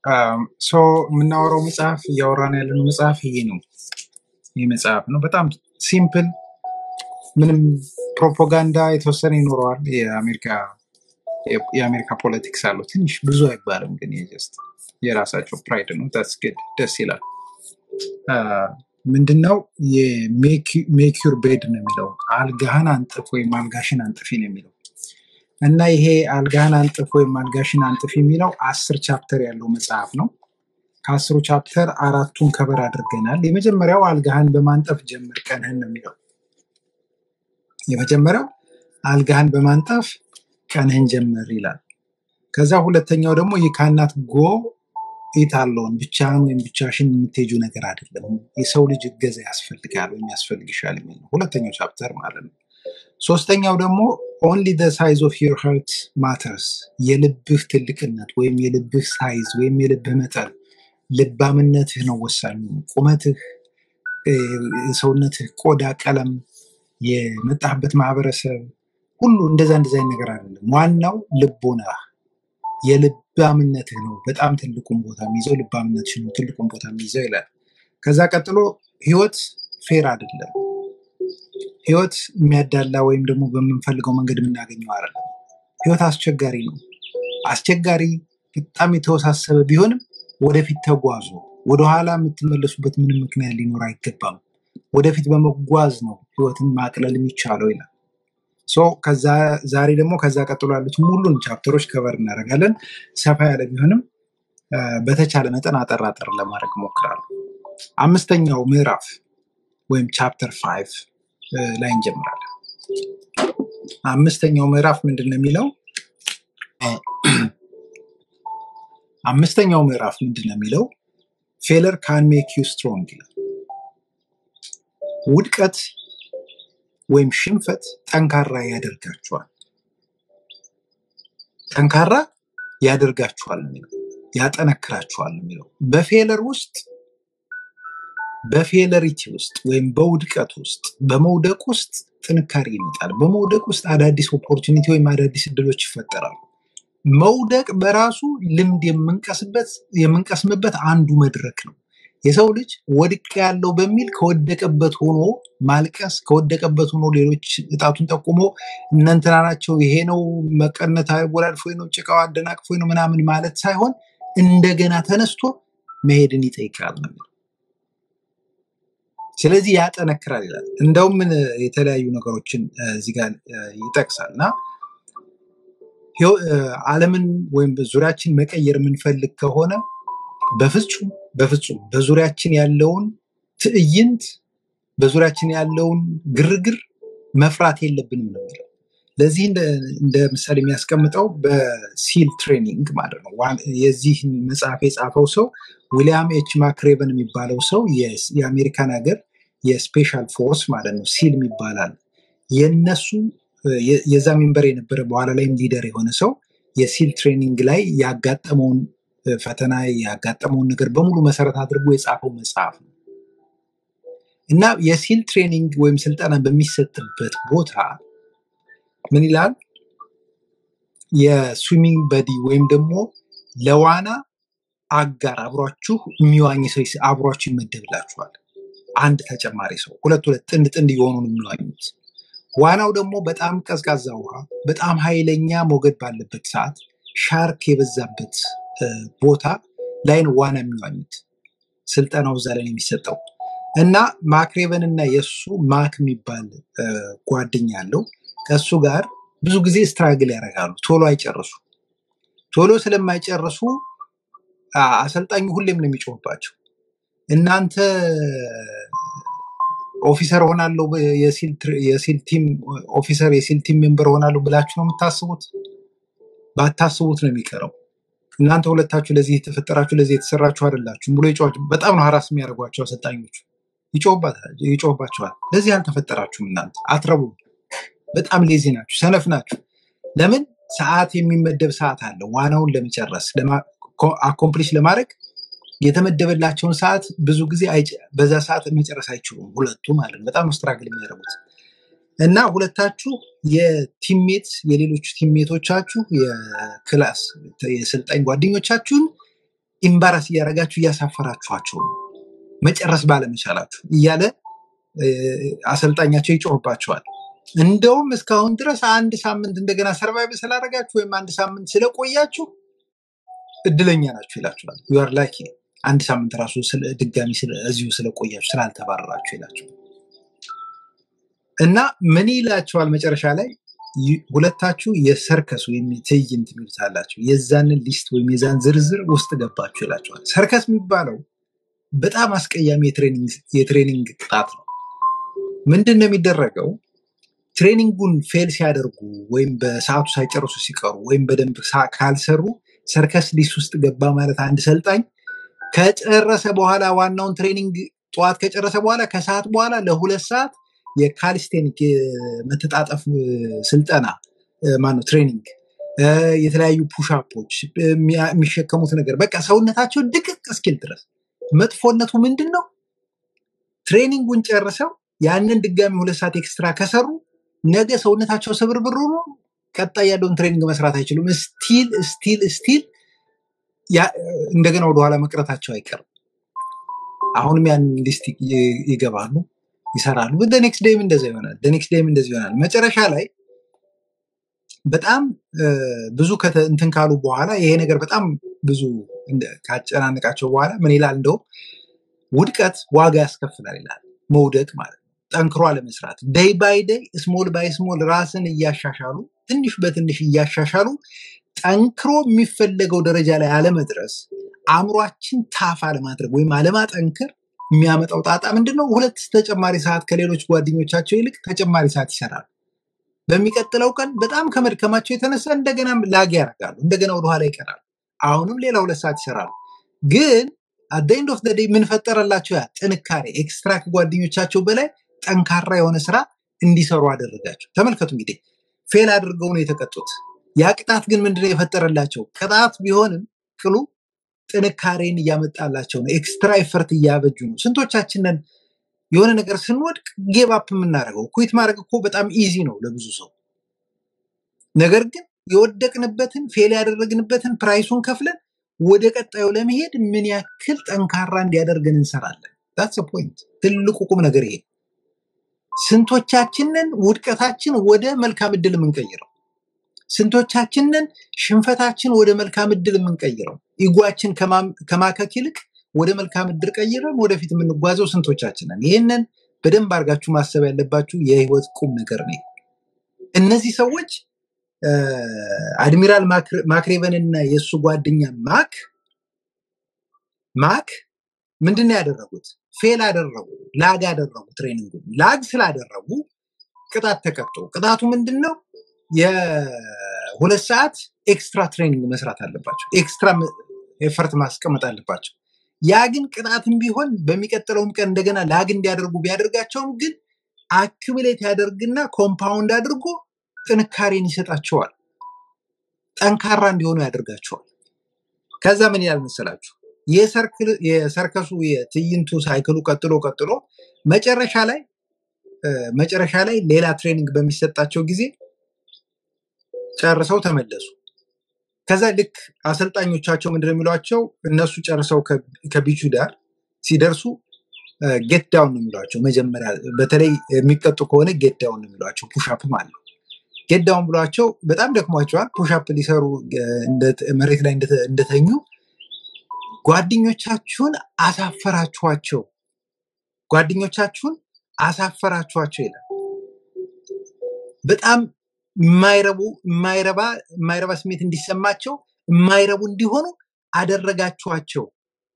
ሶ የምናወራው መጽሐፍ እያወራን ያለነው መጽሐፍ ይሄ ነው። ይህ መጽሐፍ ነው። በጣም ሲምፕል፣ ምንም ፕሮፓጋንዳ የተወሰነ ይኖረዋል። የአሜሪካ የአሜሪካ ፖለቲክስ አለው ትንሽ ብዙ አይባልም፣ ግን ጀስት የራሳቸው ፕራይድ ነው። ዳትስ ግድ ደስ ይላል። ምንድነው የሜክ ዩር ቤድ ነው የሚለው አልጋህን አንጥፍ ወይም አልጋሽን አንጥፊ ነው የሚለው እና ይሄ አልጋህን አንጥፍ ወይም አልጋሽን አንጥፍ የሚለው አስር ቻፕተር ያለው መጽሐፍ ነው። ከአስሩ ቻፕተር አራቱን ከበር አድርገናል። የመጀመሪያው አልጋህን በማንጠፍ ጀምር ቀንህን ነው የሚለው የመጀመሪያው አልጋህን በማንጠፍ ቀንህን ጀምር ይላል። ከዛ ሁለተኛው ደግሞ የካናት ጎ ኢት አለውን ብቻህን ወይም ብቻሽን የምትሄጁ ነገር አይደለም። የሰው ልጅ እገዛ ያስፈልጋል ወይም ያስፈልግሻል የሚል ነው ሁለተኛው ቻፕተር ማለት ነው። ሶስተኛው ደግሞ ኦንሊ ደ ሳይዝ ኦፍ ዩር ሀርት ማተርስ የልብህ ትልቅነት ወይም የልብህ ሳይዝ ወይም የልብህ መጠን ልባምነትህ ነው ወሳኙ። ቁመትህ፣ እ፣ የሰውነትህ ቆዳ ቀለም፣ የመጣህበት ማህበረሰብ ሁሉ እንደዛ እንደዛ አይነት ነገር አይደለም። ዋናው ልቦናህ የልባምነትህ ነው በጣም ትልቁን ቦታ የሚይዘው ልባምነትሽ ነው ትልቁን ቦታ የሚይዘው ይላል። ከዛ ቀጥሎ ህይወት ፌር አይደለም። ህይወት የሚያዳላ ወይም ደግሞ በምንፈልገው መንገድ የምናገኘው አይደለም። ህይወት አስቸጋሪ ነው። አስቸጋሪ በጣም የተወሳሰበ ቢሆንም ወደፊት ተጓዙ። ወደኋላ የምትመለሱበት ምንም ምክንያት ሊኖር አይገባም። ወደፊት በመጓዝ ነው ህይወትን ማቅለል የሚቻለው ይላል። ሶ ከዛ ዛሬ ደግሞ ከዛ ቀጥሎ ያሉትን ሁሉን ቻፕተሮች ከበር እናደርጋለን። ሰፋ ያለ ቢሆንም አ፣ በተቻለ መጠን አጠር አጠር ለማድረግ እሞክራለሁ። አምስተኛው ምዕራፍ ወይም ቻፕተር ፋይቭ ላይ እንጀምራለን። አምስተኛው ምዕራፍ ምንድን ነው የሚለው? አ፣ አምስተኛው ምዕራፍ ምንድን ነው የሚለው? ፌለር ካን ሜክ ዩ ስትሮንግ ይላል። ውድቀት ወይም ሽንፈት ጠንካራ ያደርጋችኋል። ጠንካራ ያደርጋችኋል ነው የሚለው፣ ያጠነክራችኋል ነው የሚለው። በፌለር ውስጥ በፌለሪቲ ውስጥ ወይም በውድቀት ውስጥ በመውደቅ ውስጥ ጥንካሬ ይመጣል። በመውደቅ ውስጥ አዳዲስ ኦፖርቹኒቲ ወይም አዳዲስ እድሎች ይፈጠራሉ። መውደቅ በራሱ ልምድ የምንቀስበት የምንቀስምበት አንዱ መድረክ ነው። የሰው ልጅ ወድቅ ያለው በሚል ከወደቀበት ሆኖ ማልቀስ፣ ከወደቀበት ሆኖ ሌሎች እጣቱን ጠቁሞ እነ እንትና ናቸው ይሄ ነው መቀነት አወላልፎኝ ነው ጭቃው አደናቅፎኝ ነው ምናምን ማለት ሳይሆን እንደገና ተነስቶ መሄድን ይጠይቃል ነው የሚለው። ስለዚህ ያጠነክራል ይላል። እንደውም ምን የተለያዩ ነገሮችን እ፣ እዚህ ጋር እ፣ ይጠቅሳል እና ህይወ- እ፣ ዓለምን ወይም ዙሪያችን መቀየር የምንፈልግ ከሆነ በፍጹም በፍጹም በዙሪያችን ያለውን ትዕይንት በዙሪያችን ያለውን ግርግር መፍራት የለብንም ነው የሚለው። ለዚህ እንደ እንደ ምሳሌ የሚያስቀምጠው በሲል ትሬኒንግ ማለት ነው። ዋን- የዚህ መጽሐፍ የጻፈው ሰው ዊሊያም ኤች ማክሬቨን የሚባለው ሰው የስ- የአሜሪካን ሀገር የስፔሻል ፎርስ ማለት ነው ሲል ይባላል። የነሱ እ፣ የ- የዛ ሜምበር የነበረ በኋላ ላይም ሊደር የሆነ ሰው የሲል ትሬኒንግ ላይ ያጋጠመውን እ፣ ፈተና ያጋጠመውን ነገር በሙሉ መሰረት አድርጎ የጻፈው መጽሐፍ ነው እና የሲል ትሬኒንግ ወይም ስልጠና በሚሰጥበት ቦታ ምን ይላል? የስዊሚንግ በዲ ወይም ደግሞ ለዋና አጋር አብሯችሁ የሚዋኝ ሰው ይስ- አብሯችሁ ይመደብላችኋል። አንድ ተጨማሪ ሰው ሁለት ሁለት ጥንድ ጥንድ እየሆኑ ነው የሚዋኙት። ዋናው ደግሞ በጣም ቀዝቃዛ ውሃ፣ በጣም ኃይለኛ ሞገድ ባለበት ሰዓት፣ ሻርክ የበዛበት እ፣ ቦታ ላይ ነው ዋና የሚዋኙት። ስልጠናው እዛ ላይ ነው የሚሰጠው እና ማክሬቨን እና የእሱ ማክ የሚባል እ፣ ጓደኛ አለው ከእሱ ጋር ብዙ ጊዜ ስትራግል ያደርጋሉ። ቶሎ አይጨርሱ። ቶሎ ስለማይጨርሱ አ፣ አሰልጣኙ ሁሌም ነው የሚጮህባቸው። እናንተ ኦፊሰር ሆናለሁ ብ- የሲል ትር- የሲል ቲም ኦፊሰር የሲል ቲም ሜምበር ሆናለሁ ብላችሁ ነው የምታስቡት? ባታስቡት ነው የሚቀረው። እናንተ ሁለታችሁ ለዚህ የተፈጠራችሁ ለዚህ የተሰራችሁ አይደላችሁም ብሎ ይጮህ። በጣም ነው ሀራስ የሚያደርጓቸው አሰልጣኞቹ። ይጮህባታል- ይጮህባቸዋል። ለዚህ አልተፈጠራችሁም፣ እናንተ አትረቡም፣ በጣም ሌዚ ናችሁ፣ ሰነፍ ናችሁ። ለምን ሰዓት የሚመደብ ሰዓት አለ። ዋናውን ለመጨረስ አኮምፕሊሽ ለማድረግ የተመደበላቸውን ሰዓት ብዙ ጊዜ አይጨ- በዛ ሰዓት መጨረስ አይችሉም። ሁለቱ ማለት ነው። በጣም ስትራግል የሚያደርጉት እና ሁለታችሁ የቲሜት የሌሎች ቲሜቶቻችሁ የክላስ የስልጣኝ ጓደኞቻችሁን ኢምባራስ እያደረጋችሁ እያሳፈራችኋቸው ነው መጨረስ ባለመቻላችሁ እያለ እ፣ አሰልጣኛቸው ይጮህባቸዋል። እንደውም እስካሁን ድረስ አንድ ሳምንት እንደገና ሰርቫይቭ ስላደረጋችሁ ወይም አንድ ሳምንት ስለቆያችሁ እድለኛ ናችሁ ይላችኋል። ዩአር ላኪ አንድ ሳምንት ራሱ ስለ- ድጋሚ ስለ- እዚሁ ስለቆያችሁ ስላልተባረራችሁ ይላችኋል። እና ምን ይላቸዋል መጨረሻ ላይ ይ- ሁለታችሁ የሰርከስ ወይም የትዕይንት የሚሉት አላቸው የዛንን ሊስት ወይም የዛን ዝርዝር ውስጥ ገባችሁ ይላቸዋል። ሰርከስ የሚባለው በጣም አስቀያሚ የትሬኒንግ የትሬኒንግ ቅጣት ነው። ምንድን ነው የሚደረገው? ትሬኒንጉን ፌል ሲያደርጉ ወይም በሰዓቱ ሳይጨርሱ ሲቀሩ ወይም በደንብ ሳ- ካልሰሩ ሰርከስ ሊስት ውስጥ ገባ ማለት አንድ ሰልጣኝ ከጨረሰ በኋላ ዋናውን ትሬኒንግ ጠዋት ከጨረሰ በኋላ ከሰዓት በኋላ ለሁለት ሰዓት የካሊስቴኒክ የመተጣጠፍ እ፣ ስልጠና ማነው ትሬኒንግ እ፣ የተለያዩ ፑሻፖች የሚያ- የሚሸከሙት ነገር በቃ ሰውነታቸው ድቅቅ እስኪል ድረስ መጥፎነቱ ምንድን ነው? ትሬኒንጉን ጨርሰው ያንን ድጋሚ ሁለት ሰዓት ኤክስትራ ከሰሩ ነገ ሰውነታቸው ስብርብር ሆኖ ቀጣይ ያለውን ትሬኒንግ መስራት አይችሉም። ስቲል ስቲል ስቲል እንደገና ወደኋላ መቅረታቸው አይቀርም። አሁንም ያን ሊስት ይ- ይገባሉ፣ ይሰራሉ። ኔክስት ዴይም እንደዛ ይሆናል። ኔክስት ዴይም እንደዚህ ይሆናል። መጨረሻ ላይ በጣም እ፣ ብዙ ከተ- እንትን ካሉ በኋላ ይሄ ነገር በጣም ብዙ እንደ- ካጨናነቃቸው በኋላ ምን ይላል? እንደውም ውድቀት ዋጋ ያስከፍላል ይላል። መውደቅ ማለት ነው። ጠንክሮ አለመስራት፣ ደይ ባይ ደይ ስሞል ባይ ስሞል ራስን እያሻሻሉ ትንሽ በትንሽ እያሻሻሉ ጠንክሮ የሚፈለገው ደረጃ ላይ አለመድረስ፣ አእምሯችን ታፍ አለማድረግ ወይም አለማጠንከር የሚያመጣው ጣጣ ምንድን ነው? ሁለት ተጨማሪ ሰዓት ከሌሎች ጓደኞቻቸው ይልቅ ተጨማሪ ሰዓት ይሰራሉ። በሚቀጥለው ቀን በጣም ከመድከማቸው የተነሳ እንደገና ላግ ያደርጋሉ፣ እንደገና ወደኋላ ይቀራሉ። አሁንም ሌላ ሁለት ሰዓት ይሰራሉ። ግን አደይንድ ኦፍ ደይ ምን ፈጠረላቸው? ያ ጥንካሬ ኤክስትራ ከጓደኞቻቸው በላይ ጠንካራ የሆነ ስራ እንዲሰሩ አደረጋቸው። ተመልከቱ እንግዲህ ፌል አድርገው ነው የተቀጡት። ያ ቅጣት ግን ምንድነው የፈጠረላቸው? ቅጣት ቢሆንም ቅሉ ጥንካሬን እያመጣላቸው ነው። ኤክስትራ ኤፈርት እያበጁ ነው። ስንቶቻችንን የሆነ ነገር ስንወድቅ ጌብ አፕ የምናደርገው? ኩዊት ማድረግ እኮ በጣም ኢዚ ነው ለብዙ ሰው። ነገር ግን የወደቅንበትን ፌል ያደረግንበትን ፕራይሱን ከፍለን ወደ ቀጣዩ ለመሄድ ምን ያክል ጠንካራ እንዲያደርገን እንሰራለን። ዳትስ ፖይንት። ትልቁ ቁም ነገር ይሄ። ስንቶቻችንን ውድቀታችን ወደ መልካም እድል የምንቀይረው? ስንቶቻችንን ሽንፈታችን ወደ መልካም እድል የምንቀይረው? ኢጓችን ከማም- ከማከክ ይልቅ ወደ መልካም እድል ቀይረን ወደፊት የምንጓዘው ስንቶቻችንን? ይህንን በደንብ አድርጋችሁ ማሰብ ያለባችሁ የህይወት ቁም ነገር ነው። እነዚህ ሰዎች እ፣ አድሚራል ማክረ- ማክሬቨን እና የእሱ ጓደኛ ማክ ማክ ምንድን ነው ያደረጉት? ፌል አደረጉ፣ ላግ አደረጉ። ትሬኒንጉ ላግ ስላደረጉ ቅጣት ተቀጡ። ቅጣቱ ምንድን ነው? የሁለት ሰዓት ኤክስትራ ትሬኒንግ መስራት አለባቸው። ኤክስትራ ኤፈርት ማስቀመጥ አለባቸው። ያ ግን ቅጣትም ቢሆን በሚቀጥለውም ቀን እንደገና ላግ እንዲያደርጉ ቢያደርጋቸውም ግን አክብሌት ያደርግና ኮምፓውንድ አድርጎ ጥንካሬን ይሰጣቸዋል። ጠንካራ እንዲሆኑ ያደርጋቸዋል። ከዛ ምን ይላል መሰላችሁ? የሰርክል- የሰርከሱ የትዕይንቱ ሳይክሉ ቀጥሎ ቀጥሎ መጨረሻ ላይ እ፣ መጨረሻ ላይ ሌላ ትሬኒንግ በሚሰጣቸው ጊዜ ጨርሰው ተመለሱ። ከዛ ልክ አሰልጣኞቻቸው ምንድን ነው የሚሏቸው? እነሱ ጨርሰው ከ- ከቢቹ ዳር ሲደርሱ ጌት ዳውን ነው የሚሏቸው። መጀመሪያ በተለይ የሚቀጡ ከሆነ ጌት ዳውን ነው የሚሏቸው። ፑሻፕ ማለት ነው። ጌት ዳውን ብሏቸው በጣም ደክሟቸዋል። ፑሻፕ ሊሰሩ እ፣ እንደ- መሬት ላይ እንደተ- እንደተኙ ጓደኞቻችሁን አሳፈራችኋቸው፣ ጓደኞቻችሁን አሳፈራችኋቸው ይላል። በጣም የማይረቡ የማይረባ የማይረባ ስሜት እንዲሰማቸው የማይረቡ እንዲሆኑ አደረጋችኋቸው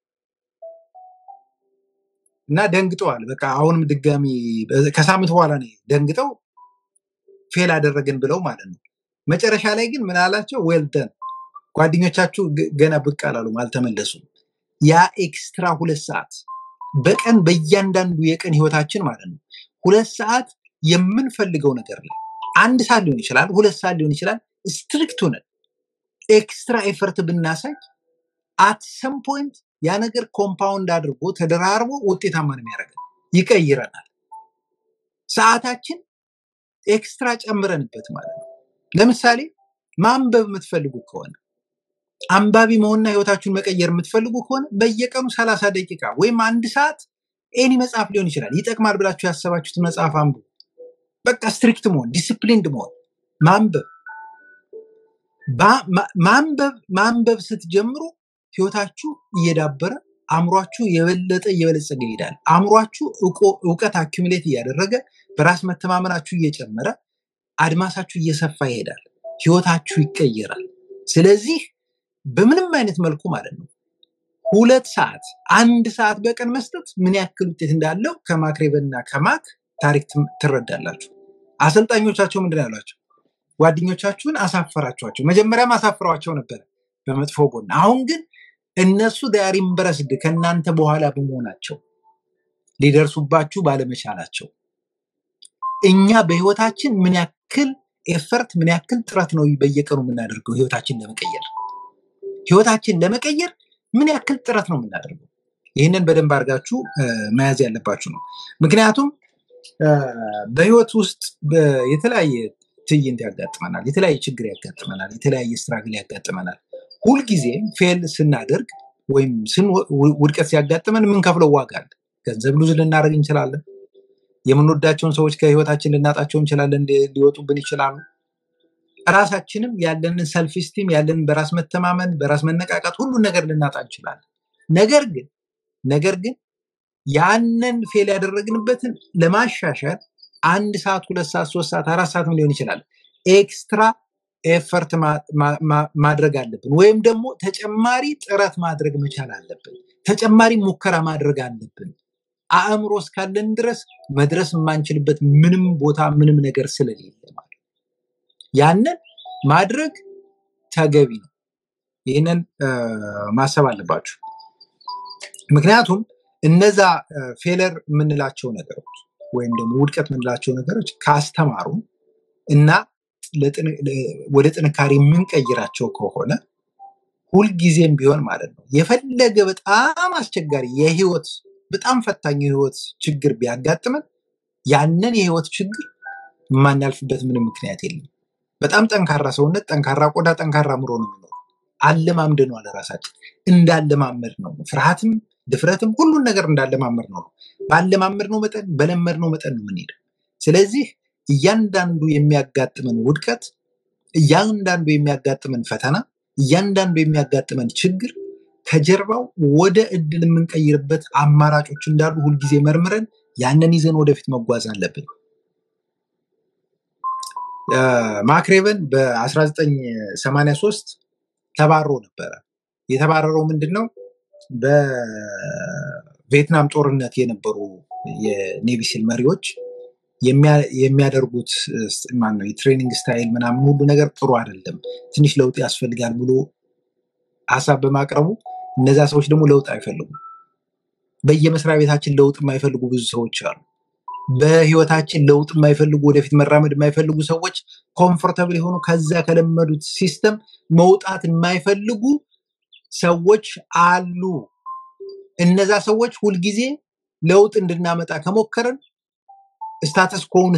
እና ደንግጠዋል። በቃ አሁንም ድጋሚ በ- ከሳምንት በኋላ ነው ደንግጠው ፌል አደረግን ብለው ማለት ነው። መጨረሻ ላይ ግን ምን አላቸው? ዌል ደን ጓደኞቻችሁ ግ- ገና ብቅ አላሉም፣ አልተመለሱም። ያ ኤክስትራ ሁለት ሰዓት በቀን በእያንዳንዱ የቀን ህይወታችን ማለት ነው ሁለት ሰዓት የምንፈልገው ነገር ላይ አንድ ሰዓት ሊሆን ይችላል፣ ሁለት ሰዓት ሊሆን ይችላል። ስትሪክት ሆነን ኤክስትራ ኤፈርት ብናሳይ አት ሰም ፖይንት ያ ነገር ኮምፓውንድ አድርጎ ተደራርቦ ውጤታማ ነው የሚያደርገን፣ ይቀይረናል። ሰዓታችን ኤክስትራ ጨምረንበት ማለት ነው። ለምሳሌ ማንበብ የምትፈልጉ ከሆነ አንባቢ መሆንና ህይወታችሁን መቀየር የምትፈልጉ ከሆነ በየቀኑ ሰላሳ ደቂቃ ወይም አንድ ሰዓት ኤኒ መጽሐፍ ሊሆን ይችላል ይጠቅማል ብላችሁ ያሰባችሁትን መጽሐፍ አንብቡ። በቃ ስትሪክት መሆን፣ ዲስፕሊንድ መሆን፣ ማንበብ ባ- ማ- ማንበብ ማንበብ ስትጀምሩ ህይወታችሁ እየዳበረ አእምሯችሁ የበለጠ እየበለጸገ ይሄዳል። አእምሯችሁ እውቆ- እውቀት አኪሙሌት እያደረገ በራስ መተማመናችሁ እየጨመረ አድማሳችሁ እየሰፋ ይሄዳል። ህይወታችሁ ይቀየራል። ስለዚህ በምንም አይነት መልኩ ማለት ነው ሁለት ሰዓት አንድ ሰዓት በቀን መስጠት ምን ያክል ውጤት እንዳለው ከማክሬበንና ከማክ ታሪክ ትም- ትረዳላችሁ። አሰልጣኞቻቸው ምንድን ነው ያሏቸው? ጓደኞቻችሁን አሳፈራችኋቸው። መጀመሪያም አሳፍረዋቸው ነበር በመጥፎ ጎን። አሁን ግን እነሱ ዳር ኢምብረስድ ከእናንተ በኋላ በመሆናቸው ሊደርሱባችሁ ባለመቻላቸው እኛ በህይወታችን ምን ያክል ኤፈርት ምን ያክል ጥረት ነው በየቀኑ የምናደርገው ህይወታችን ለመቀየር ህይወታችን ለመቀየር ምን ያክል ጥረት ነው የምናደርገው? ይህንን በደንብ አድርጋችሁ እ፣ መያዝ ያለባችሁ ነው። ምክንያቱም እ፣ በህይወት ውስጥ በ- የተለያየ ትዕይንት ያጋጥመናል፣ የተለያየ ችግር ያጋጥመናል፣ የተለያየ ስትራግል ያጋጥመናል። ሁልጊዜም ፌል ስናደርግ ወይም ስንወ- ው- ውድቀት ሲያጋጥመን የምንከፍለው ዋጋ አለ። ገንዘብ ሉዝ ልናደርግ እንችላለን። የምንወዳቸውን ሰዎች ከህይወታችን ልናጣቸው እንችላለን፣ ሊ- ሊወጡብን ይችላሉ። ራሳችንም ያለንን ሰልፍ ስቲም ያለንን በራስ መተማመን በራስ መነቃቃት ሁሉን ነገር ልናጣ እንችላለን። ነገር ግን ነገር ግን ያንን ፌል ያደረግንበትን ለማሻሻል አንድ ሰዓት ሁለት ሰዓት ሶስት ሰዓት አራት ሰዓትም ሊሆን ይችላል ኤክስትራ ኤፈርት ማ- ማ- ማ- ማድረግ አለብን ወይም ደግሞ ተጨማሪ ጥረት ማድረግ መቻል አለብን ተጨማሪ ሙከራ ማድረግ አለብን አእምሮ እስካለን ድረስ መድረስ የማንችልበት ምንም ቦታ ምንም ነገር ስለሌለ ማለት ነው። ያንን ማድረግ ተገቢ ነው ይህንን እ፣ ማሰብ አለባችሁ ምክንያቱም እነዛ ፌለር የምንላቸው ነገሮች ወይም ደግሞ ውድቀት የምንላቸው ነገሮች ካስተማሩ እና ለጥን- ለ- ወደ ጥንካሬ የምንቀይራቸው ከሆነ ሁልጊዜም ቢሆን ማለት ነው የፈለገ በጣም አስቸጋሪ የህይወት በጣም ፈታኝ የህይወት ችግር ቢያጋጥመን ያንን የህይወት ችግር የማናልፍበት ምንም ምክንያት የለም። በጣም ጠንካራ ሰውነት፣ ጠንካራ ቆዳ፣ ጠንካራ አእምሮ ነው የሚኖረው። አለማምደነዋል ራሳችን እንዳለማመድ ነው። ፍርሃትም ድፍረትም ሁሉን ነገር እንዳለማመድ ነው። ባለማመድ ነው መጠን በለመድ ነው መጠን ነው የምንሄደው። ስለዚህ እያንዳንዱ የሚያጋጥመን ውድቀት፣ እያንዳንዱ የሚያጋጥመን ፈተና፣ እያንዳንዱ የሚያጋጥመን ችግር ከጀርባው ወደ እድል የምንቀይርበት አማራጮች እንዳሉ ሁልጊዜ መርምረን ያንን ይዘን ወደፊት መጓዝ አለብን። አ፣ ማክሬቨን በ1983 ተባሮ ነበረ። የተባረረው ምንድን ነው? በቪየትናም ጦርነት የነበሩ የኔቪ ሲል መሪዎች የሚያ- የሚያደርጉት ማን ነው የትሬኒንግ ስታይል ምናምን ሁሉ ነገር ጥሩ አይደለም፣ ትንሽ ለውጥ ያስፈልጋል ብሎ ሀሳብ በማቅረቡ እነዛ ሰዎች ደግሞ ለውጥ አይፈልጉም። በየመስሪያ ቤታችን ለውጥ የማይፈልጉ ብዙ ሰዎች አሉ። በህይወታችን ለውጥ የማይፈልጉ ወደፊት መራመድ የማይፈልጉ ሰዎች ኮምፎርተብል የሆኑ ከዛ ከለመዱት ሲስተም መውጣት የማይፈልጉ ሰዎች አሉ። እነዛ ሰዎች ሁልጊዜ ለውጥ እንድናመጣ ከሞከርን ስታተስ ኮውን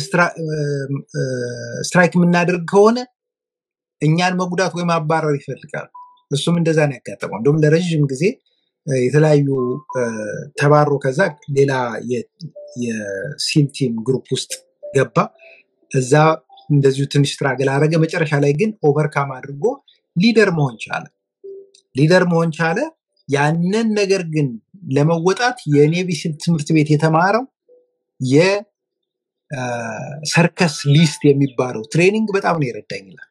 ስትራይክ የምናደርግ ከሆነ እኛን መጉዳት ወይም ማባረር ይፈልጋሉ። እሱም እንደዛ ነው ያጋጠመው። እንደውም ለረዥም ጊዜ እ፣ የተለያዩ እ፣ ተባሮ ከዛ ሌላ የ- የሲል ቲም ግሩፕ ውስጥ ገባ። እዛ እንደዚሁ ትንሽ ስትራግል አደረገ። መጨረሻ ላይ ግን ኦቨርካም አድርጎ ሊደር መሆን ቻለ። ሊደር መሆን ቻለ። ያንን ነገር ግን ለመወጣት የኔቪ ሲል ትምህርት ቤት የተማረው የሰርከስ ሊስት የሚባለው ትሬኒንግ በጣም ነው የረዳኝ ይላል።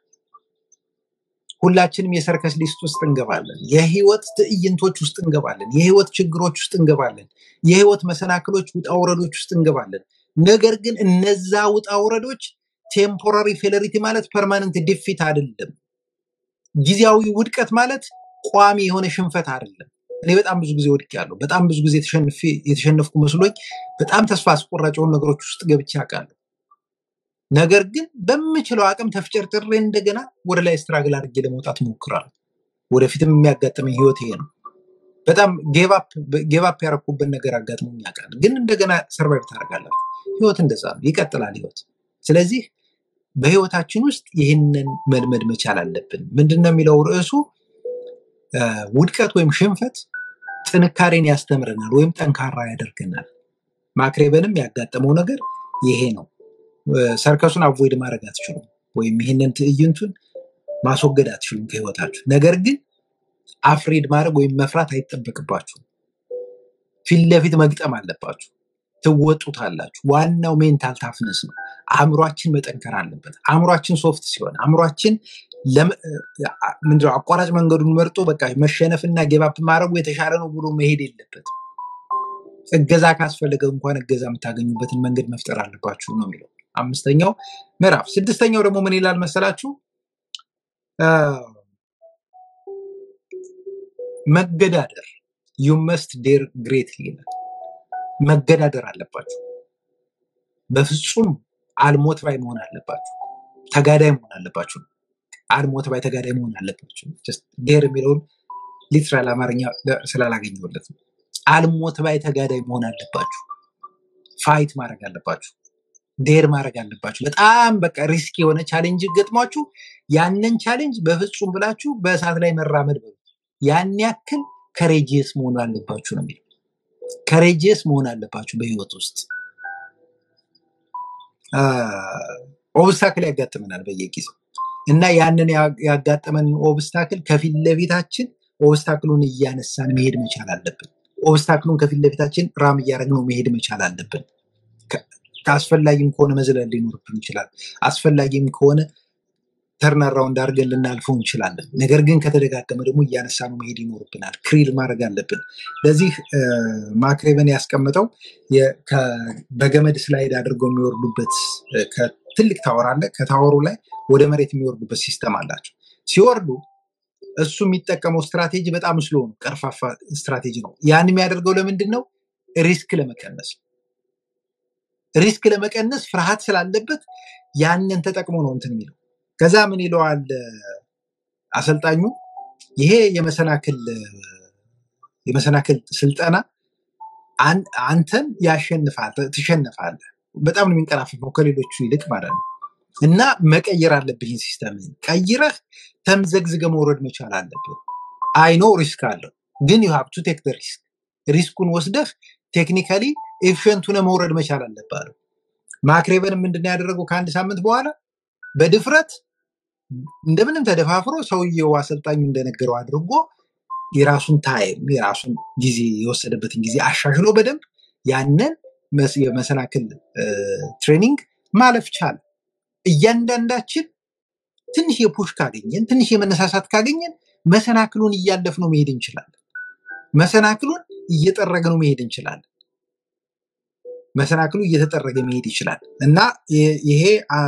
ሁላችንም የሰርከስ ሊስት ውስጥ እንገባለን። የህይወት ትዕይንቶች ውስጥ እንገባለን። የህይወት ችግሮች ውስጥ እንገባለን። የህይወት መሰናክሎች፣ ውጣ ውረዶች ውስጥ እንገባለን። ነገር ግን እነዛ ውጣ ውረዶች ቴምፖራሪ ፌለሪቲ ማለት ፐርማነንት ዲፊት አይደለም። ጊዜያዊ ውድቀት ማለት ቋሚ የሆነ ሽንፈት አይደለም። እኔ በጣም ብዙ ጊዜ ወድቄያለሁ። በጣም ብዙ ጊዜ ተሸንፌ- የተሸነፍኩ መስሎኝ በጣም ተስፋ አስቆራጭ የሆኑ ነገሮች ውስጥ ገብቼ አውቃለሁ። ነገር ግን በምችለው አቅም ተፍጨርጭሬ እንደገና ወደ ላይ ስትራግል አድርጌ ለመውጣት ሞክራለሁ። ወደፊትም የሚያጋጥመኝ ህይወት ይሄ ነው። በጣም ጌቫፕ ያረኩበት ነገር አጋጥሞኝ ያውቃል። ግን እንደገና ሰርቫይቭ ታደርጋላችሁ። ህይወት እንደዛ ነው፣ ይቀጥላል ህይወት። ስለዚህ በህይወታችን ውስጥ ይህንን መልመድ መቻል አለብን። ምንድን ነው የሚለው ርዕሱ? እ፣ ውድቀት ወይም ሽንፈት ጥንካሬን ያስተምረናል ወይም ጠንካራ ያደርገናል። ማክሬበንም ያጋጠመው ነገር ይሄ ነው። እ፣ ሰርከሱን አቮይድ ማድረግ አትችሉም፣ ወይም ይህንን ትዕይንቱን ማስወገድ አትችሉም ከህይወታችሁ። ነገር ግን አፍሬድ ማድረግ ወይም መፍራት አይጠበቅባችሁም። ፊት ለፊት መግጠም አለባችሁ። ትወጡታላችሁ። ዋናው ሜንታል ታፍነስ ነው። አእምሯችን መጠንከር አለበት። አእምሯችን ሶፍት ሲሆን አእምሯችን ለም- አ- ምንድነው አቋራጭ መንገዱን መርጦ በቃ መሸነፍና ጌባፕ ማድረጉ የተሻለ ነው ብሎ መሄድ የለበትም። እገዛ ካስፈለገ እንኳን እገዛ የምታገኙበትን መንገድ መፍጠር አለባችሁ ነው የሚለው አምስተኛው ምዕራፍ። ስድስተኛው ደግሞ ምን ይላል መሰላችሁ? አ፣ መገዳደር ዩ መስት ዴር ግሬትሊ ይላል። መገዳደር አለባችሁ። በፍጹም አልሞት ባይ መሆን አለባችሁ። ተጋዳይ መሆን አለባችሁ። አልሞት ባይ ተጋዳይ መሆን አለባችሁ። Just ዴር የሚለውን ሊትራል አማርኛ ለ- ስላላገኘሁለት ነው። አልሞት ባይ ተጋዳይ መሆን አለባችሁ። ፋይት ማድረግ አለባችሁ። ዴር ማድረግ አለባችሁ። በጣም በቃ ሪስክ የሆነ ቻሌንጅ ገጥሟችሁ ያንን ቻሌንጅ በፍጹም ብላችሁ በእሳት ላይ መራመድ በሉት። ያን ያክል ከሬጂየስ መሆን አለባችሁ ነው የሚለው። ከሬጂየስ መሆን አለባችሁ በህይወት ውስጥ ኦብስታክል ያጋጥመናል በየጊዜው እና ያንን ያ- ያጋጠመንን ኦብስታክል ከፊት ለፊታችን ኦብስታክሉን እያነሳን መሄድ መቻል አለብን። ኦብስታክሉን ከፊት ለፊታችን ራም እያደረግነው መሄድ መቻል አለብን። ከ- ከአስፈላጊም ከሆነ መዝለል ሊኖርብን ይችላል። አስፈላጊም ከሆነ ተርን አራውንድ አድርገን ልናልፈው እንችላለን። ነገር ግን ከተደጋገመ ደግሞ እያነሳነው መሄድ ይኖርብናል። ክሪል ማድረግ አለብን። ለዚህ እ፣ ማክሬቨን ያስቀምጠው የ- ከ- በገመድ ስላይድ አድርገው የሚወርዱበት እ፣ ከትልቅ ታወር አለ። ከታወሩ ላይ ወደ መሬት የሚወርዱበት ሲስተም አላቸው። ሲወርዱ እሱ የሚጠቀመው ስትራቴጂ በጣም ስሎ ነው፣ ቀርፋፋ ስትራቴጂ ነው። ያን የሚያደርገው ለምንድን ነው? ሪስክ ለመቀነስ ነው። ሪስክ ለመቀነስ ፍርሃት ስላለበት ያንን ተጠቅሞ ነው እንትን የሚለው። ከዛ ምን ይለዋል አሰልጣኙ? ይሄ የመሰናክል የመሰናክል ስልጠና አን- አንተን ያሸንፋል፣ ትሸነፋለህ። በጣም ነው የሚንቀራፈፈው ከሌሎቹ ይልቅ ማለት ነው። እና መቀየር አለብህ ይህን ሲስተም ቀይረህ ተምዘግዝገ መውረድ መቻል አለብህ። አይኖ ሪስክ አለው ግን ዩ ሃቭ ቱ ቴክ ሪስክ ሪስኩን ወስደህ ቴክኒካሊ ኤፊሽንት ሆነህ መውረድ መቻል አለብህ አለው። ማክሬበን ምንድን ነው ያደረገው? ከአንድ ሳምንት በኋላ በድፍረት እንደምንም ተደፋፍሮ ሰውየው አሰልጣኙ እንደነገረው አድርጎ የራሱን ታይም የራሱን ጊዜ የወሰደበትን ጊዜ አሻሽሎ በደንብ ያንን መስ- የመሰናክል እ፣ ትሬኒንግ ማለፍ ቻለ። እያንዳንዳችን ትንሽ የፑሽ ካገኘን ትንሽ የመነሳሳት ካገኘን መሰናክሉን እያለፍነው መሄድ እንችላለን። መሰናክሉን እየጠረግነው መሄድ እንችላለን። መሰናክሉ እየተጠረገ መሄድ ይችላል እና ይ- ይሄ አ፣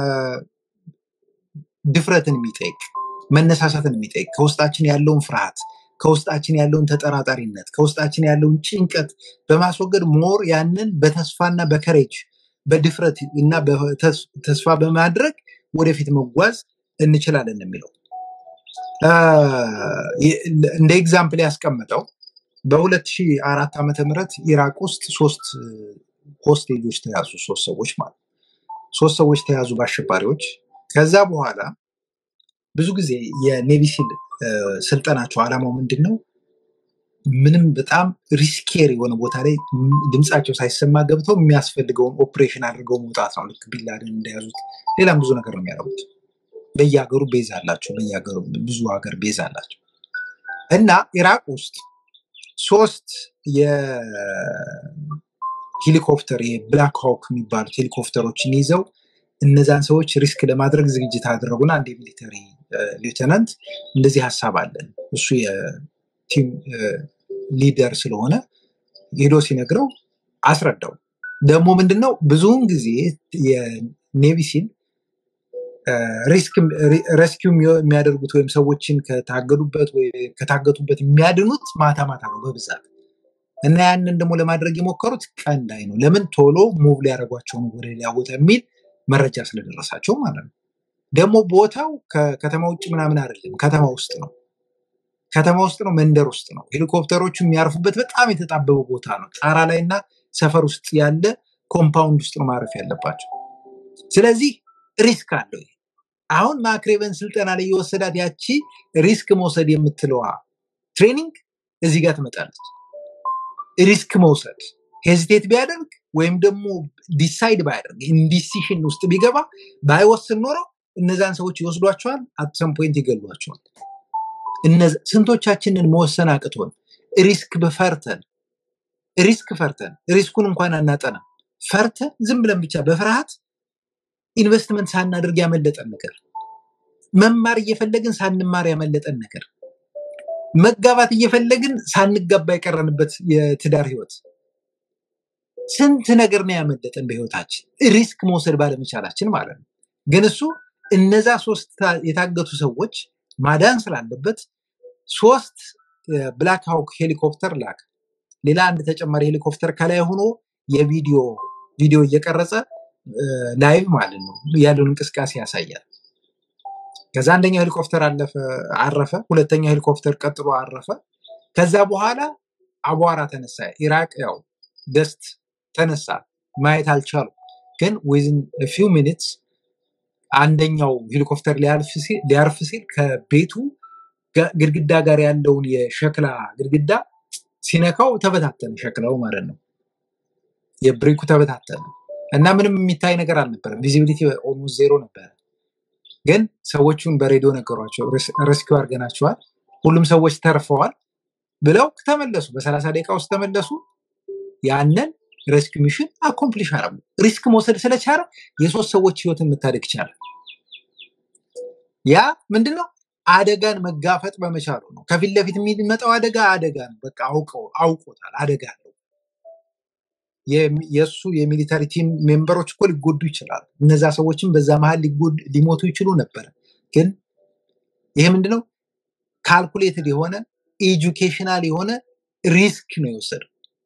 ድፍረትን የሚጠይቅ መነሳሳትን የሚጠይቅ ከውስጣችን ያለውን ፍርሃት ከውስጣችን ያለውን ተጠራጣሪነት ከውስጣችን ያለውን ጭንቀት በማስወገድ ሞር ያንን በተስፋና በከሬጅ በድፍረት እና በተስ- ተስፋ በማድረግ ወደፊት መጓዝ እንችላለን ነው የሚለው አ፣ የ- እንደ ኤግዛምፕል ያስቀመጠው በ2004 ዓመተ ምህረት ኢራቅ ውስጥ ሶስት ሆስቴጆች ተያዙ። ሶስት ሰዎች ማለት ነው። ሶስት ሰዎች ተያዙ በአሸባሪዎች። ከዛ በኋላ ብዙ ጊዜ የኔቪ ሲል እ፣ ስልጠናቸው ዓላማው ምንድን ነው? ምንም በጣም ሪስኬር የሆነ ቦታ ላይ ም- ድምፃቸው ሳይሰማ ገብተው የሚያስፈልገውን ኦፕሬሽን አድርገው መውጣት ነው። ልክ ቢንላደን እንደያዙት ሌላም ብዙ ነገር ነው የሚያደርጉት። በየሀገሩ ቤዝ አላቸው። በየሀገሩ ብዙ ሀገር ቤዝ አላቸው እና ኢራቅ ውስጥ ሶስት የሄሊኮፕተር የብላክ ሆክ የሚባሉት ሄሊኮፕተሮችን ይዘው እነዛን ሰዎች ሪስክ ለማድረግ ዝግጅት አደረጉና አንድ የሚሊተሪ ሊeutenant እንደዚህ ሀሳብ አለን እሱ የቲም ሊደር ስለሆነ ሄዶ ሲነግረው አስረዳው። ደግሞ ምንድነው ብዙውን ጊዜ የኔቪ ሲል ሬስኪው የሚያደርጉት ወይም ሰዎችን ከታገዱበት ወይ ከታገቱበት የሚያድኑት ማታ ማታ ነው በብዛት እና ያንን ደግሞ ለማድረግ የሞከሩት ቀን ላይ ነው። ለምን ቶሎ ሙቭ ሊያደርጓቸው ነው ወደ ሌላ ቦታ የሚል መረጃ ስለደረሳቸው ማለት ነው። ደግሞ ቦታው ከከተማ ውጭ ምናምን አይደለም፣ ከተማ ውስጥ ነው። ከተማ ውስጥ ነው፣ መንደር ውስጥ ነው። ሄሊኮፕተሮቹ የሚያርፉበት በጣም የተጣበበ ቦታ ነው። ጣራ ላይ እና ሰፈር ውስጥ ያለ ኮምፓውንድ ውስጥ ነው ማረፍ ያለባቸው። ስለዚህ ሪስክ አለው። ይሄ አሁን ማክሬቨን ስልጠና ላይ የወሰዳት ያቺ ሪስክ መውሰድ የምትለዋ ትሬኒንግ እዚህ ጋር ትመጣለች። ሪስክ መውሰድ ሄዚቴት ቢያደርግ ወይም ደግሞ ዲሳይድ ባያደርግ ኢንዲሲሽን ውስጥ ቢገባ ባይወስን ኖሮ እነዛን ሰዎች ይወስዷቸዋል፣ አትሰም ፖይንት ይገሏቸዋል። እነዚ- ስንቶቻችንን መወሰን አቅቶን ሪስክ በፈርተን ሪስክ ፈርተን ሪስኩን እንኳን አናጠናም ፈርተን ዝም ብለን ብቻ በፍርሃት ኢንቨስትመንት ሳናደርግ ያመለጠን ነገር መማር እየፈለግን ሳንማር ያመለጠን ነገር መጋባት እየፈለግን ሳንጋባ የቀረንበት የትዳር ህይወት ስንት ነገር ነው ያመለጠን በህይወታችን ሪስክ መውሰድ ባለመቻላችን ማለት ነው። ግን እሱ እነዛ ሶስት ታ- የታገቱ ሰዎች ማዳን ስላለበት ሶስት ብላክ ሃውክ ሄሊኮፕተር ላክ። ሌላ አንድ ተጨማሪ ሄሊኮፕተር ከላይ ሆኖ የቪዲዮ ቪዲዮ እየቀረጸ ላይቭ ማለት ነው ያለውን እንቅስቃሴ ያሳያል። ከዛ አንደኛው ሄሊኮፕተር አለፈ አረፈ፣ ሁለተኛው ሄሊኮፕተር ቀጥሎ አረፈ። ከዛ በኋላ አቧራ ተነሳ። ኢራቅ ያው ደስት ተነሳ። ማየት አልቻሉ። ግን ዊዝን ፊው ሚኒትስ አንደኛው ሄሊኮፕተር ሊያልፍ ሲል ሊያርፍ ሲል ከቤቱ ጋ- ግድግዳ ጋር ያለውን የሸክላ ግድግዳ ሲነካው ተበታተነ፣ ሸክላው ማለት ነው። የብሬኩ ተበታተነ እና ምንም የሚታይ ነገር አልነበረም። ቪዚቢሊቲ ኦልሞስት ዜሮ ነበረ። ግን ሰዎቹን በሬዲዮ ነገሯቸው፣ ረስኪው አድርገናቸዋል፣ ሁሉም ሰዎች ተርፈዋል ብለው ተመለሱ። በሰላሳ ደቂቃ ውስጥ ተመለሱ። ያንን ሬስኪው ሚሽን አኮምፕሊሽ አረጉ። ሪስክ መውሰድ ስለቻለ የሶስት ሰዎች ህይወትን መታደግ ቻለ። ያ ምንድነው? አደጋን መጋፈጥ በመቻሉ ነው። ከፊት ለፊት የሚመጣው አደጋ አደጋ ነው። በቃ አውቀው አውቆታል። አደጋ ነው። የሚ- የእሱ የሚሊተሪ ቲም ሜምበሮች እኮ ሊጎዱ ይችላሉ። እነዛ ሰዎችም በዛ መሀል ሊጎድ- ሊሞቱ ይችሉ ነበረ። ግን ይሄ ምንድነው? ካልኩሌትድ የሆነ ኤጁኬሽናል የሆነ ሪስክ ነው የወሰደው።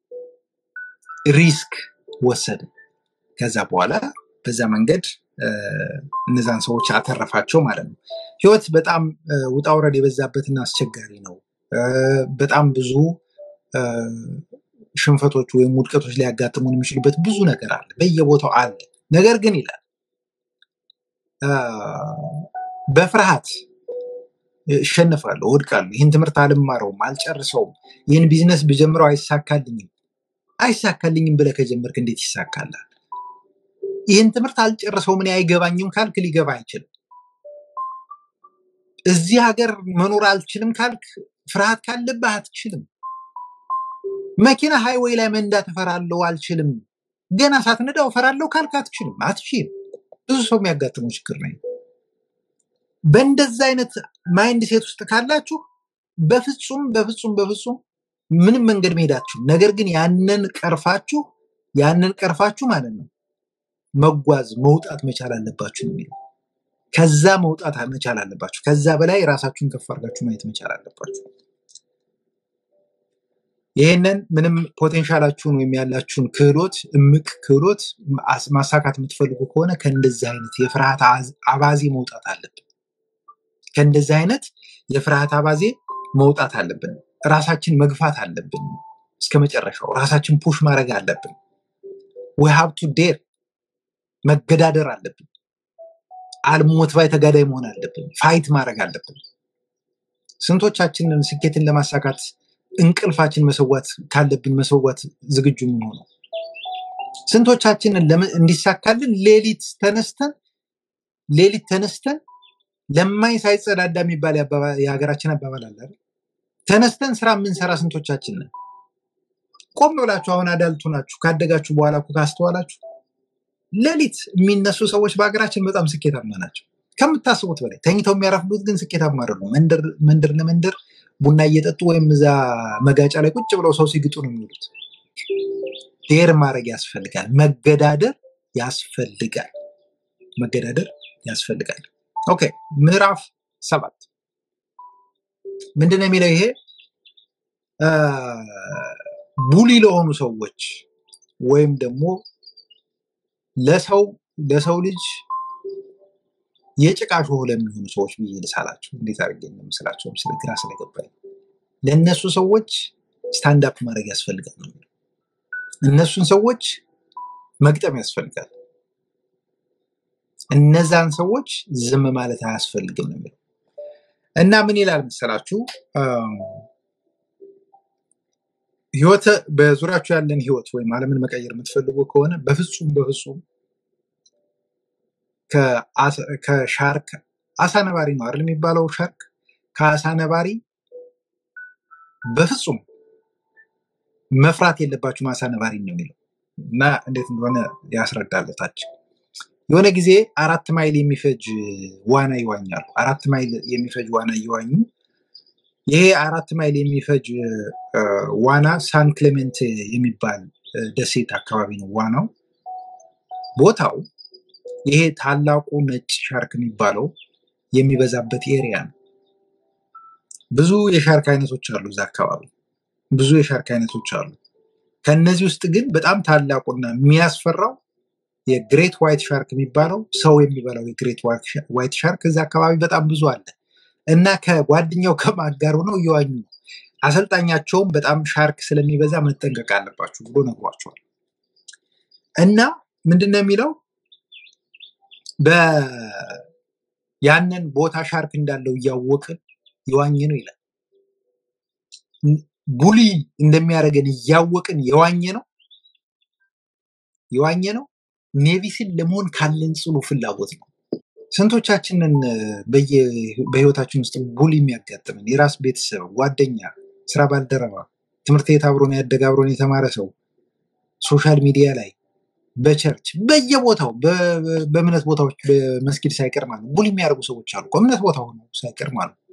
ሪስክ ወሰደ። ከዛ በኋላ በዛ መንገድ እ፣ እነዛን ሰዎች አተረፋቸው ማለት ነው። ህይወት በጣም እ፣ ውጣ ውረድ የበዛበትና አስቸጋሪ ነው። እ፣ በጣም ብዙ እ፣ ሽንፈቶች ወይም ውድቀቶች ሊያጋጥሙን የሚችሉበት ብዙ ነገር አለ፣ በየቦታው አለ። ነገር ግን ይላል እ፣ በፍርሃት እሸነፋለሁ፣ እወድቃለሁ፣ ይህን ትምህርት አልማረውም፣ አልጨርሰውም፣ ይህን ቢዝነስ ብጀምረው አይሳካልኝም። አይሳካልኝም ብለህ ከጀመርክ እንዴት ይሳካላል? ይህን ትምህርት አልጨርሰውም፣ እኔ አይገባኝም ካልክ ሊገባ አይችልም። እዚህ ሀገር መኖር አልችልም ካልክ ፍርሃት ካለብህ አትችልም። መኪና ሃይዌይ ላይ መንዳት እፈራለሁ፣ አልችልም። ገና ሳትነዳው እፈራለሁ ካልክ አትችልም፣ አትችልም። ብዙ ሰው የሚያጋጥመው ችግር ነው። በእንደዛ አይነት ማይንድ ሴት ውስጥ ካላችሁ በፍጹም በፍጹም በፍጹም ምንም መንገድ መሄዳችሁ፣ ነገር ግን ያንን ቀርፋችሁ ያንን ቀርፋችሁ ማለት ነው መጓዝ መውጣት መቻል አለባችሁ ነው የሚለው። ከዛ መውጣት መቻል አለባችሁ። ከዛ በላይ ራሳችሁን ከፍ አድርጋችሁ ማየት መቻል አለባችሁ። ይህንን ምንም ፖቴንሻላችሁን ወይም ያላችሁን ክህሎት እምቅ ክህሎት ማስ- ማሳካት የምትፈልጉ ከሆነ ከእንደዚህ አይነት የፍርሃት አዝ- አባዜ መውጣት አለብን። ከእንደዚህ አይነት የፍርሃት አባዜ መውጣት አለብን። ራሳችን መግፋት አለብን። እስከ መጨረሻው ራሳችን ፑሽ ማድረግ አለብን። we have to dare መገዳደር አለብን። አልሞት ባይ ተጋዳይ መሆን አለብን። ፋይት ማድረግ አለብን። ስንቶቻችንን ስኬትን ለማሳካት እንቅልፋችን መሰዋት ካለብን መሰዋት ዝግጁ የምንሆነው? ስንቶቻችንን ለመ- እንዲሳካልን ሌሊት ተነስተን ሌሊት ተነስተን ለማኝ ሳይጸዳዳ የሚባል የአባባ- የሀገራችን አባባል አለ አይደል? ተነስተን ስራ የምንሰራ ስንቶቻችን ነን? ቆም ብላችሁ አሁን አዳልቱ ናችሁ ካደጋችሁ በኋላ እኮ ካስተዋላችሁ ሌሊት የሚነሱ ሰዎች በሀገራችን በጣም ስኬታማ ናቸው ከምታስቡት በላይ። ተኝተው የሚያረፍዱት ግን ስኬታማ አይደሉም። መንደር መንደር ለመንደር ቡና እየጠጡ ወይም እዛ መጋጫ ላይ ቁጭ ብለው ሰው ሲግጡ ነው የሚውሉት። ዴር ማድረግ ያስፈልጋል። መገዳደር ያስፈልጋል። መገዳደር ያስፈልጋል። ኦኬ ምዕራፍ ሰባት ምንድን ነው የሚለው? ይሄ አ፣ ቡሊ ለሆኑ ሰዎች ወይም ደግሞ ለሰው ለሰው ልጅ የጭቃ ሾህ ለሚሆኑ ሰዎች ብዬ ልሳላቸው። እንዴት አድርጌ እንደምስላቸው ስለ ግራ ስለገባኝ ለእነሱ ሰዎች ስታንድ አፕ ማድረግ ያስፈልጋል ነው የሚለው። እነሱን ሰዎች መግጠም ያስፈልጋል። እነዛን ሰዎች ዝም ማለት አያስፈልግም ነው የሚለው እና ምን ይላል መሰላችሁ? አም፣ ህይወት በዙሪያችሁ ያለን ህይወት ወይም ዓለምን መቀየር የምትፈልጉ ከሆነ በፍጹም በፍጹም ከአሳ- ከሻርክ አሳ ነባሪ ነው አይደል የሚባለው ሻርክ ከአሳ ነባሪ በፍጹም መፍራት የለባችሁም አሳ ነባሪ ነው የሚለው እና እንዴት እንደሆነ ያስረዳለታች የሆነ ጊዜ አራት ማይል የሚፈጅ ዋና ይዋኛሉ አራት ማይል የሚፈጅ ዋና እየዋኙ ይሄ አራት ማይል የሚፈጅ እ፣ ዋና ሳን ክሌሜንት የሚባል እ፣ ደሴት አካባቢ ነው ዋናው ቦታው ይሄ ታላቁ ነጭ ሻርክ የሚባለው የሚበዛበት ኤሪያ ነው ብዙ የሻርክ አይነቶች አሉ እዛ አካባቢ ብዙ የሻርክ አይነቶች አሉ ከነዚህ ውስጥ ግን በጣም ታላቁና የሚያስፈራው የግሬት ዋይት ሻርክ የሚባለው ሰው የሚበላው የግሬት ዋይት ሻርክ እዛ አካባቢ በጣም ብዙ አለ እና ከጓደኛው ከማጋር ሆነው እየዋኙ ነው። አሰልጣኛቸውም በጣም ሻርክ ስለሚበዛ መጠንቀቅ አለባችሁ ብሎ ነግሯቸዋል። እና ምንድነው የሚለው በ- ያንን ቦታ ሻርክ እንዳለው እያወቅን የዋኝ ነው ይላል። ቡሊ እንደሚያደርገን እያወቅን የዋኘ ነው የዋኘ ነው ኔቪስን ለመሆን ካለን ጽኑ ፍላጎት ነው። ስንቶቻችንን በየ- በህይወታችን ውስጥ ቡሊ የሚያጋጥምን የራስ ቤተሰብ፣ ጓደኛ፣ ስራ ባልደረባ፣ ትምህርት ቤት አብሮን ያደገ አብሮን የተማረ ሰው፣ ሶሻል ሚዲያ ላይ፣ በቸርች በየቦታው በ- በ- በእምነት ቦታዎች በመስጊድ ሳይቀር ማለት ነው ቡሊ የሚያደርጉ ሰዎች አሉ። እኮ እምነት ቦታ ሆነው ሳይቀር ማለት ነው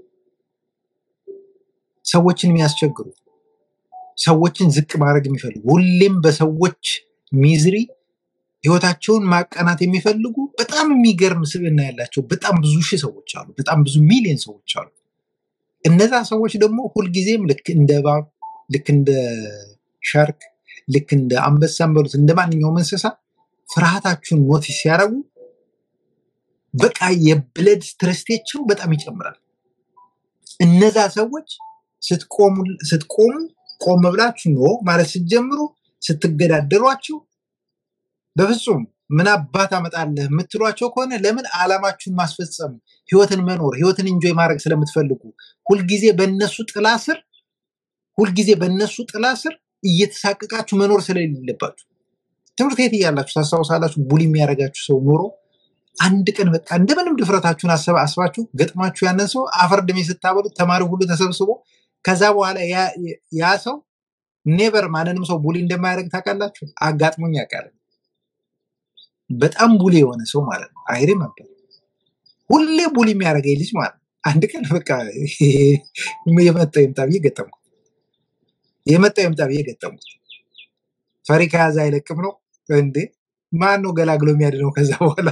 ሰዎችን የሚያስቸግሩ ሰዎችን ዝቅ ማድረግ የሚፈልጉ ሁሌም በሰዎች ሚዝሪ ህይወታቸውን ማቀናት የሚፈልጉ በጣም የሚገርም ስብዕና ያላቸው በጣም ብዙ ሺህ ሰዎች አሉ። በጣም ብዙ ሚሊዮን ሰዎች አሉ። እነዛ ሰዎች ደግሞ ሁልጊዜም ልክ እንደ እባብ፣ ልክ እንደ ሻርክ፣ ልክ እንደ አንበሳን በሉት እንደ ማንኛውም እንስሳ ፍርሃታችሁን ኖቲስ ሲያደርጉ በቃ የብለድ ስትረስቴቸው በጣም ይጨምራል። እነዛ ሰዎች ስትቆሙ ስትቆሙ ቆም ብላችሁ ኖ ማለት ስትጀምሩ ስትገዳደሯቸው በፍጹም ምን አባት አመጣለህ የምትሏቸው ከሆነ ለምን ዓላማችሁን ማስፈጸም ህይወትን መኖር ህይወትን እንጆይ ማድረግ ስለምትፈልጉ ሁልጊዜ በእነሱ ጥላ ስር ሁልጊዜ በእነሱ ጥላ ስር እየተሳቀቃችሁ መኖር ስለሌለባችሁ ትምህርት ቤት እያላችሁ ታስታውሳላችሁ ቡሊ የሚያደርጋችሁ ሰው ኖሮ አንድ ቀን በቃ እንደምንም ድፍረታችሁን አሰባ አስባችሁ ገጥማችሁ ያንን ሰው አፈር ድሜ ስታበሉት ተማሪ ሁሉ ተሰብስቦ ከዛ በኋላ ያ- ያ ሰው ኔቨር ማንንም ሰው ቡሊ እንደማያደርግ ታውቃላችሁ። አጋጥሞኝ ያውቃል። በጣም ቡሊ የሆነ ሰው ማለት ነው። አይሪ ነበር ሁሌ ቡሊ የሚያደርገኝ ልጅ ማለት ነው። አንድ ቀን በቃ የመጣው ይምጣ ብዬ ገጠምኩት። የመጣው ይምጣ ብዬ ገጠምኩት። ፈሪ ከያዘ አይለቅም ነው እንዴ? ማን ነው ገላግሎ የሚያድነው? ከዛ በኋላ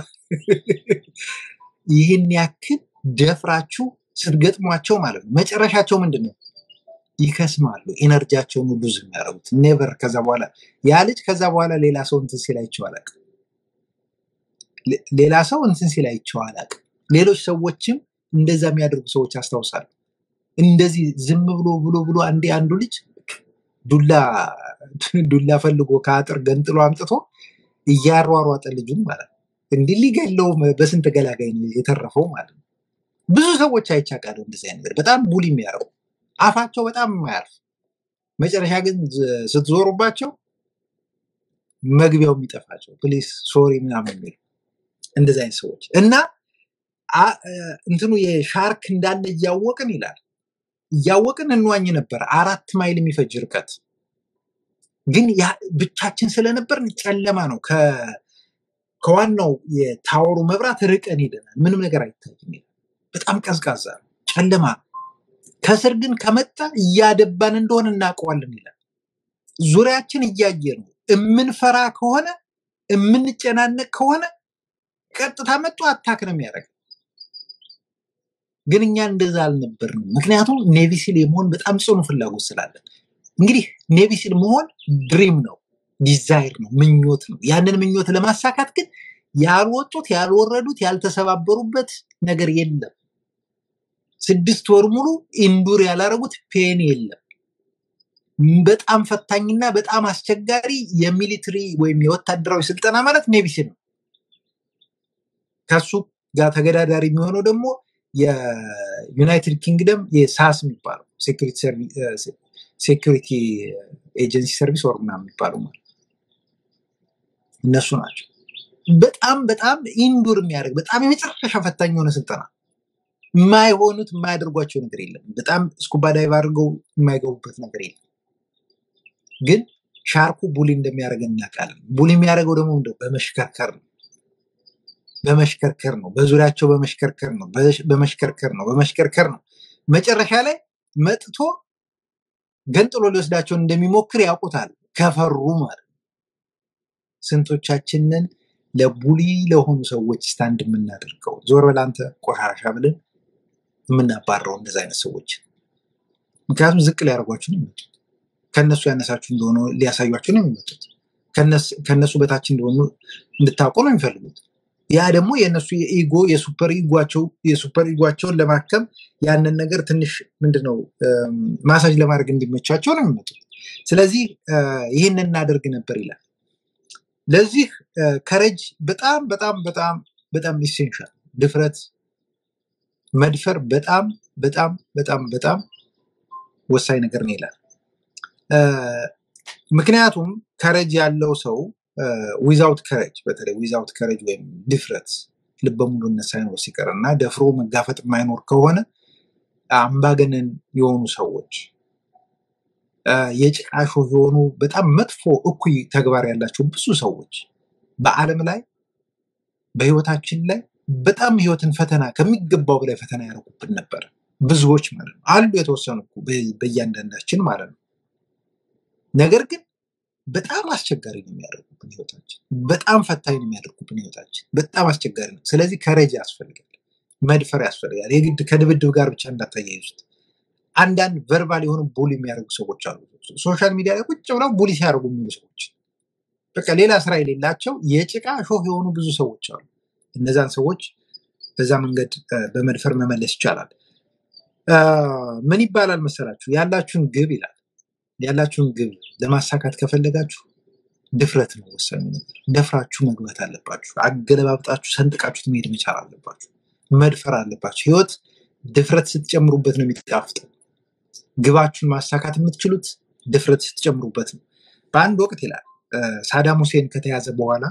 ይህን ያክል ደፍራችሁ ስትገጥሟቸው ማለት ነው መጨረሻቸው ምንድን ነው? ይከስማሉ። ኤነርጂያቸውን ሁሉ ዝም ያደረጉት ኔቨር። ከዛ በኋላ ያ ልጅ ከዛ በኋላ ሌላ ሰው እንትን ሲል አይቼው አላውቅም። ሌ- ሌላ ሰው እንትን ሲል አይቼው አላውቅም። ሌሎች ሰዎችም እንደዛ የሚያደርጉ ሰዎች አስታውሳለሁ። እንደዚህ ዝም ብሎ ብሎ ብሎ አንዴ አንዱ ልጅ ዱላ ዱላ ፈልጎ ከአጥር ገንጥሎ አምጥቶ እያሯሯጠ ልጁን ማለት ነው እንዲህ ሊገለው በስንት ገላጋይ ነው የተረፈው ማለት ነው። ብዙ ሰዎች አይቻቃለሁ እንደዚህ አይነት ነገር በጣም ቡሊ የሚያደርጉ አፋቸው በጣም የማያርፍ መጨረሻ ግን ዝ- ስትዞሩባቸው መግቢያው የሚጠፋቸው ፕሊስ ሶሪ ምናምን የሚሉ እንደዚህ አይነት ሰዎች እና አ- እ፣ እንትኑ የሻርክ እንዳለ እያወቅን ይላል እያወቅን እንዋኝ ነበር አራት ማይል የሚፈጅ ርቀት ግን ያ- ብቻችን ስለነበርን ጨለማ ነው ከ- ከዋናው የታወሩ መብራት ርቀን ሄደናል ምንም ነገር አይታይም ይላል በጣም ቀዝቃዛ ነው ጨለማ ነው ከስር ግን ከመጣ እያደባን እንደሆነ እናውቀዋለን ይላል ዙሪያችን እያየ ነው እምንፈራ ከሆነ እምንጨናነቅ ከሆነ ቀጥታ መጥቶ አታክ ነው የሚያደርግ ግን እኛ እንደዛ አልነበርንም ምክንያቱም ኔቪሲል የመሆን በጣም ጽኑ ፍላጎት ስላለን እንግዲህ ኔቪሲል መሆን ድሪም ነው ዲዛይር ነው ምኞት ነው ያንን ምኞት ለማሳካት ግን ያልወጡት ያልወረዱት ያልተሰባበሩበት ነገር የለም ስድስት ወር ሙሉ ኢንዱር ያላረጉት ፔን የለም በጣም ፈታኝና በጣም አስቸጋሪ የሚሊትሪ ወይም የወታደራዊ ስልጠና ማለት ኔቪሲል ነው ከሱ ጋር ተገዳዳሪ የሚሆነው ደግሞ የዩናይትድ ኪንግደም የሳስ የሚባለው ሴኩሪቲ ኤጀንሲ ሰርቪስ ወር ምናምን የሚባሉ ማለት እነሱ ናቸው። በጣም በጣም ኢንዱር የሚያደርግ በጣም የመጨረሻ ፈታኝ የሆነ ስልጠና የማይሆኑት የማያደርጓቸው ነገር የለም። በጣም ስኩባ ዳይቭ አድርገው የማይገቡበት ነገር የለም። ግን ሻርኩ ቡሊ እንደሚያደርገን እናውቃለን። ቡሊ የሚያደርገው ደግሞ እንደው በመሽከርከር ነው በመሽከርከር ነው። በዙሪያቸው በመሽከርከር ነው። በሽ- በመሽከርከር ነው። በመሽከርከር ነው። መጨረሻ ላይ መጥቶ ገንጥሎ ሊወስዳቸው እንደሚሞክር ያውቁታል። ከፈሩ ማለት ነው። ስንቶቻችንን ለቡሊ ለሆኑ ሰዎች ስታንድ የምናደርገው ዞር በል አንተ ቆሻሻ ብለን የምናባረው እንደዚ አይነት ሰዎች ምክንያቱም ዝቅ ሊያደርጓችሁ ነው የሚመጡት። ከነሱ ያነሳችሁ እንደሆነ ሊያሳዩችሁ ነው የሚመጡት። ከነስ- ከነሱ በታች እንደሆኑ እንድታውቁ ነው የሚፈልጉት። ያ ደግሞ የእነሱ የኢጎ የሱፐር ኢጓቸው የሱፐር ኢጓቸውን ለማከም ያንን ነገር ትንሽ ምንድነው እም፣ ማሳጅ ለማድረግ እንዲመቻቸው ነው የሚመጡት። ስለዚህ እ፣ ይህንን እናደርግ ነበር ይላል። ለዚህ ከረጅ በጣም በጣም በጣም በጣም ኢሴንሻል ድፍረት መድፈር በጣም በጣም በጣም በጣም ወሳኝ ነገር ነው ይላል። እ፣ ምክንያቱም ከረጅ ያለው ሰው ዊዛውት ከረጅ በተለይ ዊዛውት ከረጅ ወይም ድፍረት ልበ ሙሉነት ሳይኖር ሲቀር እና ደፍሮ መጋፈጥ የማይኖር ከሆነ አምባገነን የሆኑ ሰዎች እ፣ የጭቃ ሾህ የሆኑ በጣም መጥፎ እኩይ ተግባር ያላቸው ብዙ ሰዎች በዓለም ላይ በህይወታችን ላይ በጣም ህይወትን ፈተና ከሚገባው በላይ ፈተና ያደርጉብን ነበር። ብዙዎች ማለት ነው አሉ የተወሰኑ እኮ በ- በእያንዳንዳችን ማለት ነው። ነገር ግን በጣም አስቸጋሪ ነው የሚያደርጉብን ህይወታችን፣ በጣም ፈታኝ ነው የሚያደርጉብን ህይወታችን፣ በጣም አስቸጋሪ ነው። ስለዚህ ከረጅ ያስፈልጋል፣ መድፈር ያስፈልጋል። የግድ ከድብድብ ጋር ብቻ እንዳታያይዙት። አንዳንድ ቨርባል የሆኑ ቡሊ የሚያደርጉ ሰዎች አሉ። ሶሻል ሚዲያ ላይ ቁጭ ብለው ቡሊ ሲያደርጉ የሚሉ ሰዎች በቃ ሌላ ስራ የሌላቸው የጭቃ ሾህ የሆኑ ብዙ ሰዎች አሉ። እነዛን ሰዎች በዛ መንገድ እ፣ በመድፈር መመለስ ይቻላል። እ፣ ምን ይባላል መሰላችሁ? ያላችሁን ግብ ይላል። ያላችሁን ግብ ለማሳካት ከፈለጋችሁ ድፍረት ነው ወሳኙ ነገር። ደፍራችሁ መግባት አለባችሁ። አገለባብጣችሁ ሰንጥቃችሁት መሄድ መቻል አለባችሁ። መድፈር አለባችሁ። ህይወት ድፍረት ስትጨምሩበት ነው የሚጣፍጠው። ግባችሁን ማሳካት የምትችሉት ድፍረት ስትጨምሩበት ነው። በአንድ ወቅት ይላል እ፣ ሳዳም ሁሴን ከተያዘ በኋላ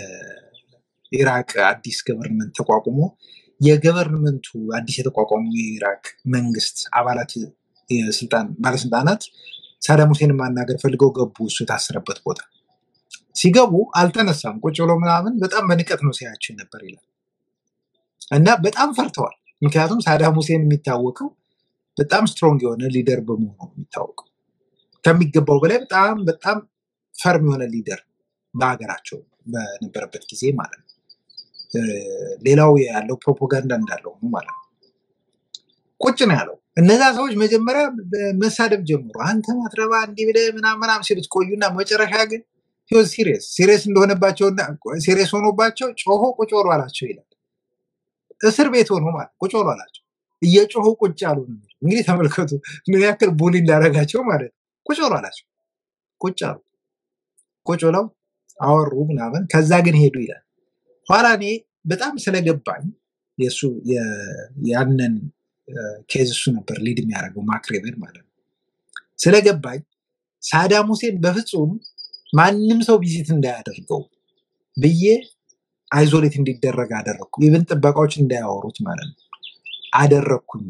የኢራቅ አዲስ ገቨርንመንት ተቋቁሞ የገቨርንመንቱ አዲስ የተቋቋመው የኢራቅ መንግስት አባላት የስልጣን ባለስልጣናት ሳዳም ሁሴንን ማናገር ፈልገው ገቡ። እሱ የታሰረበት ቦታ ሲገቡ አልተነሳም። ቁጭ ብሎ ምናምን በጣም በንቀት ነው ሲያያቸው ነበር ይላል እና በጣም ፈርተዋል። ምክንያቱም ሳዳም ሁሴን የሚታወቀው በጣም ስትሮንግ የሆነ ሊደር በመሆኑ ነው የሚታወቀው። ከሚገባው በላይ በጣም በጣም ፈርም የሆነ ሊደር በሀገራቸው በነበረበት ጊዜ ማለት ነው። እ፣ ሌላው ያለው ፕሮፓጋንዳ እንዳለው ሆኖ ማለት ነው። ቁጭ ነው ያለው። እነዛ ሰዎች መጀመሪያ መሳደብ ጀምሩ። አንተ ማትረባ እንዲህ ብለህ ምናምን ምናምን ሲሉት ቆዩና መጨረሻ ግን ህይወት ሲሪየስ ሲሪየስ እንደሆነባቸውና ሲሪየስ ሆኖባቸው ጮሆ ቁጭ በሉ አላቸው ይላል። እስር ቤት ሆኖ ማለት ቁጭ በሉ አላቸው። እየጮሁ ቁጭ አሉ ነው የሚለው። እንግዲህ ተመልከቱ ምን ያክል ቡሊ እንዳደረጋቸው ማለት ነው። ቁጭ በሉ አላቸው። ቁጭ አሉ። ቁጭ ብለው አወሩ ምናምን። ከዛ ግን ሄዱ ይላል። ኋላ እኔ በጣም ስለገባኝ የእሱ የ- ያንን ኬዝ እሱ ነበር ሊድ የሚያደርገው ማክሬቨን ማለት ነው። ስለገባኝ ሳዳም ሁሴን በፍጹም ማንም ሰው ቪዚት እንዳያደርገው ብዬ አይዞሌት እንዲደረግ አደረግኩ። ኢቨን ጥበቃዎች እንዳያወሩት ማለት ነው አደረግኩኝ።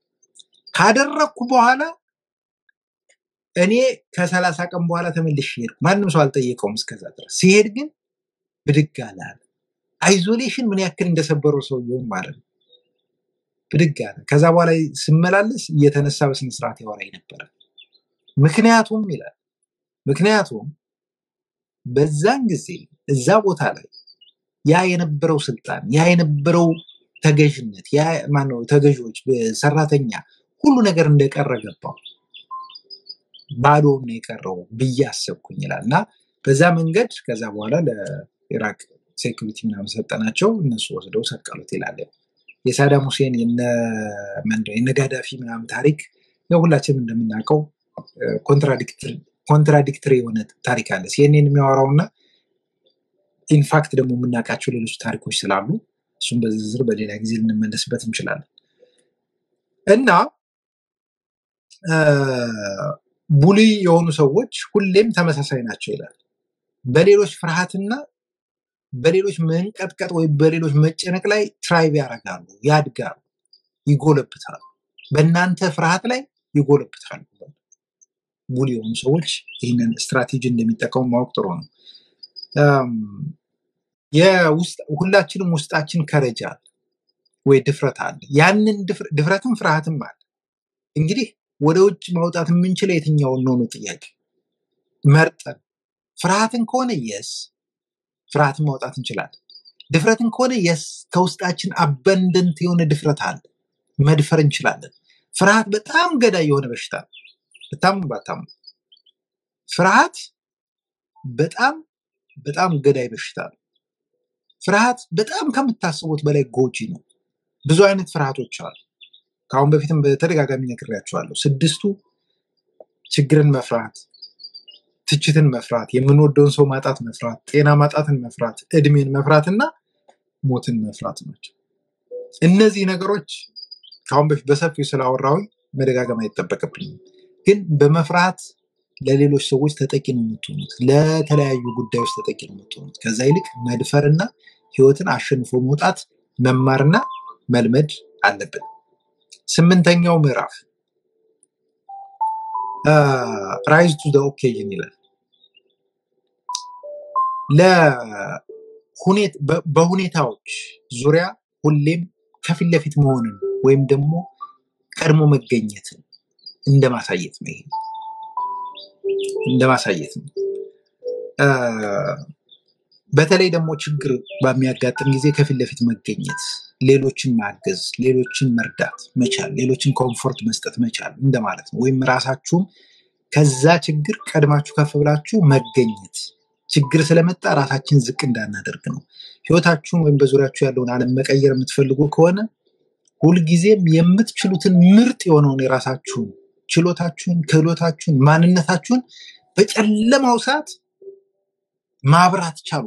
ካደረግኩ በኋላ እኔ ከሰላሳ ቀን በኋላ ተመልሼ ሄድኩ። ማንም ሰው አልጠየቀውም እስከዛ ድረስ። ሲሄድ ግን ብድግ አለ አለ። አይዞሌሽን ምን ያክል እንደሰበረው ሰውየውን ማለት ነው። ብድግ አለ። ከዛ በኋላ ስመላለስ እየተነሳ በስነስርዓት ያወራኝ ነበረ። ምክንያቱም ይላል ምክንያቱም በዛን ጊዜ እዛ ቦታ ላይ ያ የነበረው ስልጣን ያ የነበረው ተገዥነት ያ ማነው ተገዥዎች ሰራተኛ ሁሉ ነገር እንደቀረ ገባው። ባዶውን ነው የቀረው ብዬ አሰብኩኝ ይላል እና በዛ መንገድ ከዛ በኋላ ለኢራቅ ሴኩሪቲ ምናምን ሰጠናቸው። እነሱ ወስደው ሰቀሉት ይላል። የሳዳም ሁሴን የነ ምንድን ነው የነ ጋዳፊ ምናምን ታሪክ ያው ሁላችንም እንደምናውቀው ኮንትራዲክትሪ የሆነ ታሪክ አለ። ሲኤንኤን የሚያወራው እና ኢንፋክት ደግሞ የምናውቃቸው ሌሎች ታሪኮች ስላሉ እሱም በዝርዝር በሌላ ጊዜ ልንመለስበት እንችላለን እና አ፣ ቡሊ የሆኑ ሰዎች ሁሌም ተመሳሳይ ናቸው ይላል። በሌሎች ፍርሃትና በሌሎች መንቀጥቀጥ ወይም በሌሎች መጨነቅ ላይ ትራይቭ ያደርጋሉ፣ ያድጋሉ፣ ይጎለብታሉ። በእናንተ ፍርሃት ላይ ይጎለብታሉ። ቡሊ የሆኑ ሰዎች ይህንን ስትራቴጂ እንደሚጠቀሙ ማወቅ ጥሩ ነው። አም፣ የውስጥ- ሁላችንም ውስጣችን ከረጅ አለ ወይ ድፍረት አለ። ያንን ድፍረ- ድፍረትም ፍርሃትም አለ። እንግዲህ ወደ ውጭ ማውጣት የምንችለው የትኛውን ነው ነው ጥያቄ። መርጠን ፍርሃትን ከሆነ የስ ፍርሃትን ማውጣት እንችላለን። ድፍረትን ከሆነ የስ ከውስጣችን አበንደንት የሆነ ድፍረት አለ፣ መድፈር እንችላለን። ፍርሃት በጣም ገዳይ የሆነ በሽታ ነው። ብታምኑ ባታምኑ ፍርሃት በጣም በጣም ገዳይ በሽታ ነው። ፍርሃት በጣም ከምታስቡት በላይ ጎጂ ነው። ብዙ አይነት ፍርሃቶች አሉ። ከአሁን በፊትም በተደጋጋሚ ነግሬያቸዋለሁ። ስድስቱ ችግርን መፍራት፣ ትችትን መፍራት፣ የምንወደውን ሰው ማጣት መፍራት፣ ጤና ማጣትን መፍራት፣ እድሜን መፍራት እና ሞትን መፍራት ናቸው። እነዚህ ነገሮች ከአሁን በፊት በሰፊው ስላወራሁኝ መደጋገም አይጠበቅብኝም። ግን በመፍራት ለሌሎች ሰዎች ተጠቂ ነው የምትሆኑት፣ ለተለያዩ ጉዳዮች ተጠቂ ነው የምትሆኑት። ከዛ ይልቅ መድፈርና ህይወትን አሸንፎ መውጣት መማርና መልመድ አለብን። ስምንተኛው ምዕራፍ ራይዝ ቱ ኦኬዥን ይላል። ለሁኔት በ- በሁኔታዎች ዙሪያ ሁሌም ከፊት ለፊት መሆንን ወይም ደግሞ ቀድሞ መገኘትን እንደማሳየት ነው። ይሄ እንደማሳየት ነው። አ፣ በተለይ ደግሞ ችግር በሚያጋጥም ጊዜ ከፊት ለፊት መገኘት፣ ሌሎችን ማገዝ፣ ሌሎችን መርዳት መቻል፣ ሌሎችን ኮምፎርት መስጠት መቻል እንደማለት ነው። ወይም ራሳችሁም ከዛ ችግር ቀድማችሁ ከፍ ብላችሁ መገኘት፣ ችግር ስለመጣ ራሳችን ዝቅ እንዳናደርግ ነው። ህይወታችሁን ወይም በዙሪያችሁ ያለውን ዓለም መቀየር የምትፈልጉ ከሆነ ሁልጊዜም የምትችሉትን ምርጥ የሆነውን የራሳችሁን ችሎታችሁን፣ ክህሎታችሁን፣ ማንነታችሁን በጨለማው ሰዓት ማብራት ቻሉ።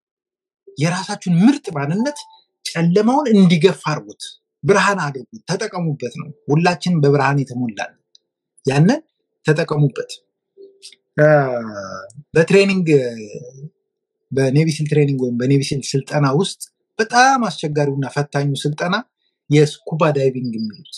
የራሳችሁን ምርጥ ማንነት ጨለማውን እንዲገፋ አድርጉት፣ ብርሃን አድርጉት፣ ተጠቀሙበት ነው። ሁላችንም በብርሃን የተሞላን ያንን ተጠቀሙበት። አ፣ በትሬኒንግ በኔቪሲል ትሬኒንግ ወይም በኔቪሲል ስልጠና ውስጥ በጣም አስቸጋሪውና ፈታኙ ስልጠና የስኩባ ዳይቪንግ የሚሉት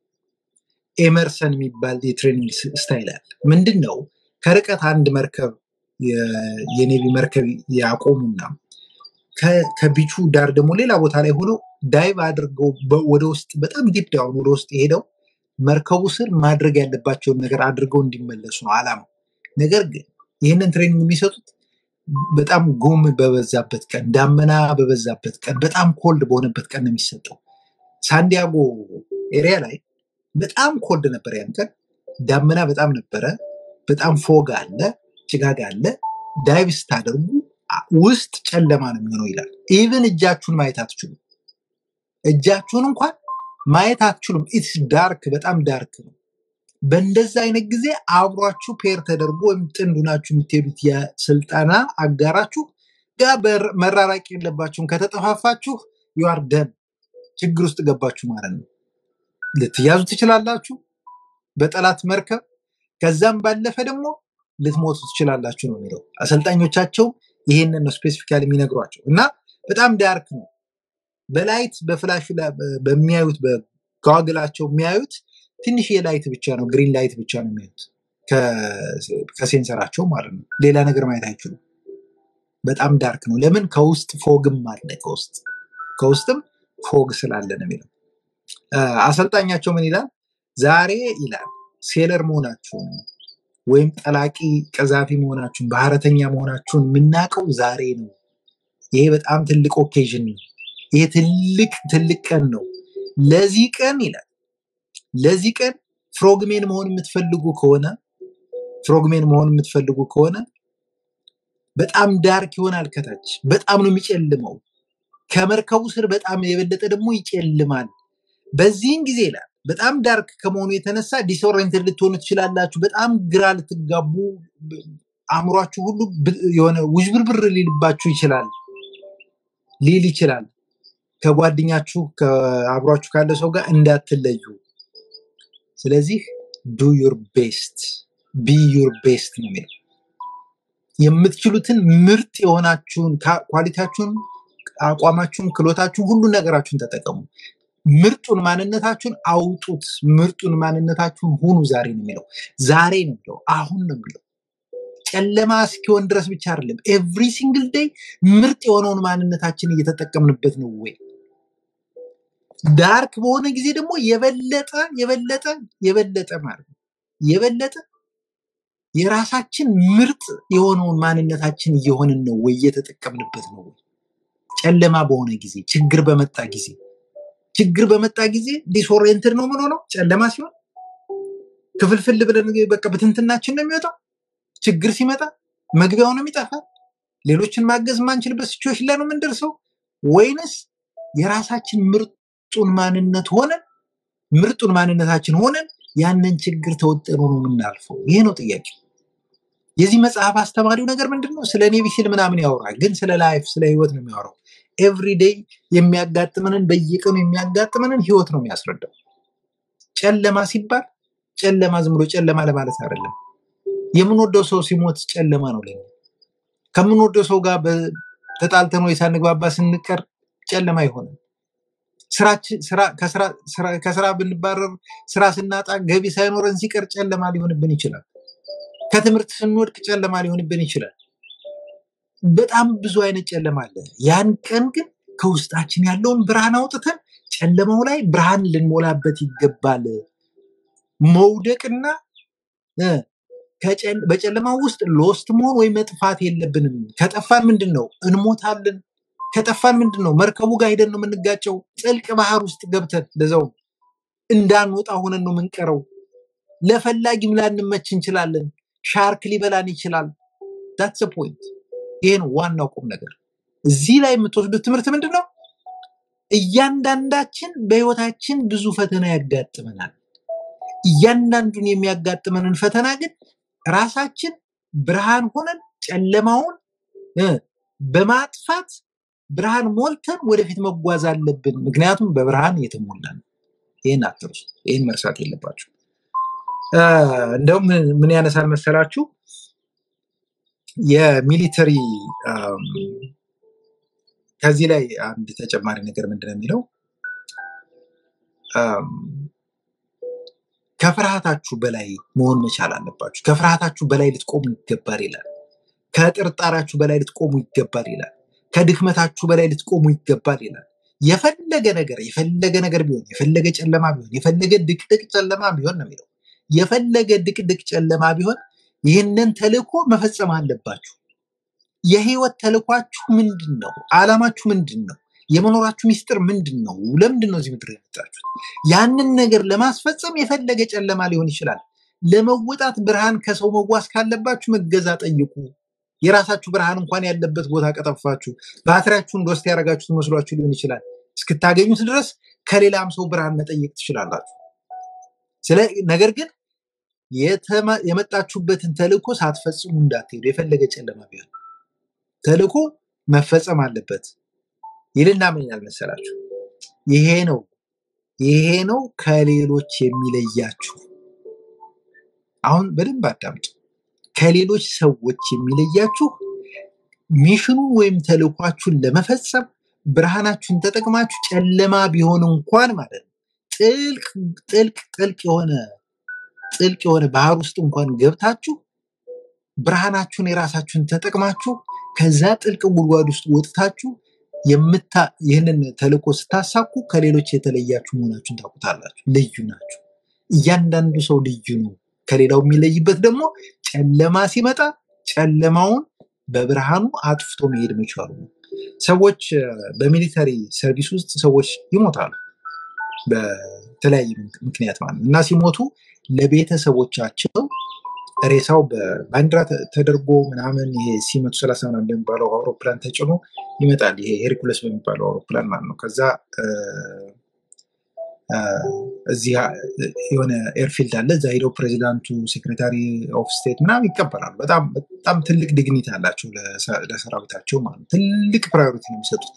ኤመርሰን የሚባል የትሬኒንግ ስ- ስታይል አለ። ምንድን ነው? ከርቀት አንድ መርከብ የ- የኔቪ መርከብ ያቆሙና ከ- ከቢቹ ዳር ደግሞ ሌላ ቦታ ላይ ሆነው ዳይቭ አድርገው በ- ወደ ውስጥ በጣም ዲፕ ዳውን ወደ ውስጥ ሄደው መርከቡ ስር ማድረግ ያለባቸውን ነገር አድርገው እንዲመለሱ ነው አላማው። ነገር ግን ይህንን ትሬኒንግ የሚሰጡት በጣም ጉም በበዛበት ቀን፣ ዳመና በበዛበት ቀን፣ በጣም ኮልድ በሆነበት ቀን ነው የሚሰጠው። ሳንዲያጎ ኤሪያ ላይ በጣም ኮልድ ነበር ያን ቀን። ዳመና በጣም ነበረ። በጣም ፎግ አለ፣ ጭጋግ አለ። ዳይቭ ስታደርጉ አ- ውስጥ ጨለማ ነው የሚሆነው ይላል። ኢቭን እጃችሁን ማየት አትችሉም። እጃችሁን እንኳን ማየት አትችሉም። ኢትስ ዳርክ፣ በጣም ዳርክ ነው። በእንደዛ አይነት ጊዜ አብሯችሁ ፔር ተደርጎ ወይም ጥንዱ ናችሁ የምትሄዱት የስልጠና አጋራችሁ ጋር በር- መራራቅ የለባችሁም። ከተጠፋፋችሁ ዩአር ደን ችግር ውስጥ ገባችሁ ማለት ነው። ልትያዙ ትችላላችሁ በጠላት መርከብ። ከዛም ባለፈ ደግሞ ልትሞቱ ትችላላችሁ ነው የሚለው። አሰልጣኞቻቸው ይሄንን ነው ስፔሲፊካሊ የሚነግሯቸው እና በጣም ዳርክ ነው። በላይት በፍላሽ ላይ በ- በሚያዩት በጋግላቸው የሚያዩት ትንሽ የላይት ብቻ ነው፣ ግሪን ላይት ብቻ ነው የሚያዩት ከ- ከሴንሰራቸው ማለት ነው። ሌላ ነገር ማየት አይችሉም። በጣም ዳርክ ነው። ለምን? ከውስጥ ፎግም አለ። ከውስጥ ከውስጥም ፎግ ስላለ ነው የሚለው። አ፣ አሰልጣኛቸው ምን ይላል? ዛሬ ይላል ሴለር መሆናችሁን ወይም ጠላቂ ቀዛፊ መሆናችሁን ባህረተኛ መሆናችሁን የምናውቀው ዛሬ ነው። ይሄ በጣም ትልቅ ኦኬዥን ነው። ይሄ ትልቅ ትልቅ ቀን ነው። ለዚህ ቀን ይላል ለዚህ ቀን ፍሮግሜን መሆን የምትፈልጉ ከሆነ ፍሮግሜን መሆን የምትፈልጉ ከሆነ በጣም ዳርክ ይሆናል። ከታች በጣም ነው የሚጨልመው። ከመርከቡ ስር በጣም የበለጠ ደግሞ ይጨልማል። በዚህን ጊዜ ይላል በጣም ዳርክ ከመሆኑ የተነሳ ዲስኦሪየንትድ ልትሆኑ ትችላላችሁ። በጣም ግራ ልትጋቡ፣ ብ- አእምሯችሁ ሁሉ ብ- የሆነ ውዥብርብር ሊልባችሁ ይችላል ሊል ይችላል። ከጓደኛችሁ ከአብሯችሁ ካለ ሰው ጋር እንዳትለዩ። ስለዚህ ዱ ዩር ቤስት ቢ ዩር ቤስት ነው የሚለው። የምትችሉትን ምርጥ የሆናችሁን ካ- ኳሊቲያችሁን፣ አቋማችሁን፣ ክሎታችሁን፣ ሁሉን ነገራችሁን ተጠቀሙ። ምርጡን ማንነታችሁን አውጡት። ምርጡን ማንነታችሁን ሁኑ። ዛሬ ነው የሚለው። ዛሬ ነው የሚለው። አሁን ነው የሚለው። ጨለማ እስኪሆን ድረስ ብቻ አይደለም። ኤቭሪ ሲንግል ዴይ ምርጥ የሆነውን ማንነታችን እየተጠቀምንበት ነው ወይ? ዳርክ በሆነ ጊዜ ደግሞ የበለጠ የበለጠ የበለጠ ማለት ነው የበለጠ የራሳችን ምርጥ የሆነውን ማንነታችን እየሆንን ነው ወይ? እየተጠቀምንበት ነው ወይ? ጨለማ በሆነ ጊዜ፣ ችግር በመጣ ጊዜ ችግር በመጣ ጊዜ ዲስኦሪየንትድ ነው ምን ሆነው ጨለማ ሲሆን ክፍልፍል ብለን በቃ ብትንትናችን ነው የሚወጣው። ችግር ሲመጣ መግቢያው ነው የሚጠፋ። ሌሎችን ማገዝ የማንችልበት ሲቹዌሽን ላይ ነው የምንደርሰው ወይንስ የራሳችን ምርጡን ማንነት ሆነን ምርጡን ማንነታችን ሆነን ያንን ችግር ተወጥኖ ነው የምናልፈው? ይሄ ነው ጥያቄ። የዚህ መጽሐፍ አስተማሪው ነገር ምንድን ነው? ስለ ኔቪ ሲል ምናምን ያወራል፣ ግን ስለ ላይፍ ስለ ህይወት ነው የሚያወራው። ኤቭሪዴይ የሚያጋጥመንን በየቀኑ የሚያጋጥመንን ህይወት ነው የሚያስረዳው። ጨለማ ሲባል ጨለማ ዝም ብሎ ጨለማ ለማለት አይደለም። የምንወደው ሰው ሲሞት ጨለማ ነው ለኛ። ከምንወደው ሰው ጋር በ- ተጣልተን ወይ ሳንግባባ ስንቀር ጨለማ ይሆናል። ስራችን ስራ ከስራ ስራ- ከስራ ብንባረር ስራ ስናጣ ገቢ ሳይኖረን ሲቀር ጨለማ ሊሆንብን ይችላል። ከትምህርት ስንወድቅ ጨለማ ሊሆንብን ይችላል። በጣም ብዙ አይነት ጨለማ አለ። ያን ቀን ግን ከውስጣችን ያለውን ብርሃን አውጥተን ጨለማው ላይ ብርሃን ልንሞላበት ይገባል። መውደቅና እ፣ ከጨል- በጨለማው ውስጥ ሎስት መሆን ወይም መጥፋት የለብንም። ከጠፋን ምንድን ነው እንሞታለን። ከጠፋን ምንድን ነው መርከቡ ጋር ሄደን ነው የምንጋጨው። ጥልቅ ባህር ውስጥ ገብተን ለዛው እንዳንወጣ ሆነን ነው የምንቀረው። ለፈላጊም ላንመች እንችላለን። ሻርክ ሊበላን ይችላል። ዳትስ ፖይንት። ይሄ ነው ዋናው ቁም ነገር። እዚህ ላይ የምትወስዱት ትምህርት ምንድን ነው? እያንዳንዳችን በህይወታችን ብዙ ፈተና ያጋጥመናል። እያንዳንዱን የሚያጋጥመንን ፈተና ግን ራሳችን ብርሃን ሆነን ጨለማውን እ፣ በማጥፋት ብርሃን ሞልተን ወደፊት መጓዝ አለብን። ምክንያቱም በብርሃን የተሞላ ነው። ይህን አትርሱ። ይህን መርሳት የለባችሁ። እንደውም ምን ምን ያነሳል መሰላችሁ? የሚሊተሪ አም፣ ከዚህ ላይ አንድ ተጨማሪ ነገር ምንድን ነው የሚለው አም፣ ከፍርሃታችሁ በላይ መሆን መቻል አለባችሁ። ከፍርሃታችሁ በላይ ልትቆሙ ይገባል ይላል። ከጥርጣራችሁ በላይ ልትቆሙ ይገባል ይላል። ከድክመታችሁ በላይ ልትቆሙ ይገባል ይላል። የፈለገ ነገር የፈለገ ነገር ቢሆን የፈለገ ጨለማ ቢሆን የፈለገ ድቅድቅ ጨለማ ቢሆን ነው የሚለው የፈለገ ድቅድቅ ጨለማ ቢሆን ይህንን ተልእኮ መፈጸም አለባችሁ። የህይወት ተልኳችሁ ምንድን ነው? አላማችሁ ምንድን ነው? የመኖራችሁ ሚስጥር ምንድን ነው? ለምንድን ነው እዚህ ምድር የመጣችሁት? ያንን ነገር ለማስፈጸም የፈለገ ጨለማ ሊሆን ይችላል። ለመወጣት ብርሃን ከሰው መዋስ ካለባችሁ መገዛ ጠይቁ። የራሳችሁ ብርሃን እንኳን ያለበት ቦታ ቀጠፋችሁ፣ ባትሪያችሁን ዶስት ያደረጋችሁት መስሏችሁ ሊሆን ይችላል። እስክታገኙት ድረስ ከሌላም ሰው ብርሃን መጠየቅ ትችላላችሁ። ስለ ነገር ግን የተመ- የመጣችሁበትን ተልእኮ ሳትፈጽሙ እንዳትሄዱ። የፈለገ ጨለማ ቢሆን ተልእኮ መፈጸም አለበት ይልና ምን ይላል መሰላችሁ? ይሄ ነው ይሄ ነው ከሌሎች የሚለያችሁ። አሁን በደንብ አዳምጡ። ከሌሎች ሰዎች የሚለያችሁ ሚሽኑን ወይም ተልእኳችሁን ለመፈጸም ብርሃናችሁን ተጠቅማችሁ ጨለማ ቢሆን እንኳን ማለት ነው ጥልቅ ጥልቅ ጥልቅ የሆነ ጥልቅ የሆነ ባህር ውስጥ እንኳን ገብታችሁ ብርሃናችሁን የራሳችሁን ተጠቅማችሁ ከዛ ጥልቅ ጉድጓድ ውስጥ ወጥታችሁ የምታ ይህንን ተልእኮ ስታሳኩ ከሌሎች የተለያችሁ መሆናችሁን ታውቁታላችሁ። ልዩ ናችሁ። እያንዳንዱ ሰው ልዩ ነው። ከሌላው የሚለይበት ደግሞ ጨለማ ሲመጣ ጨለማውን በብርሃኑ አጥፍቶ መሄድ መቻሉ ነው። ሰዎች እ፣ በሚሊተሪ ሰርቪስ ውስጥ ሰዎች ይሞታሉ በተለያየ ምክንያት ማለት ነው እና ሲሞቱ ለቤተሰቦቻቸው ሬሳው በባንዲራ ተ- ተደርጎ ምናምን ይሄ ሲ መቶ ሰላሳ ምናምን በሚባለው አውሮፕላን ተጭኖ ይመጣል። ይሄ ሄርኩለስ በሚባለው አውሮፕላን ማለት ነው። ከዛ እ፣ እ፣ እዚህ አ- የሆነ ኤርፊልድ አለ። እዛ ሄደው ፕሬዚዳንቱ፣ ሴክሬታሪ ኦፍ ስቴት ምናምን ይቀበላሉ። በጣም በጣም ትልቅ ዲግኒቲ አላቸው ለሰ- ለሰራዊታቸው ማለት ነው። ትልቅ ፕራዮሪቲ ነው የሚሰጡት።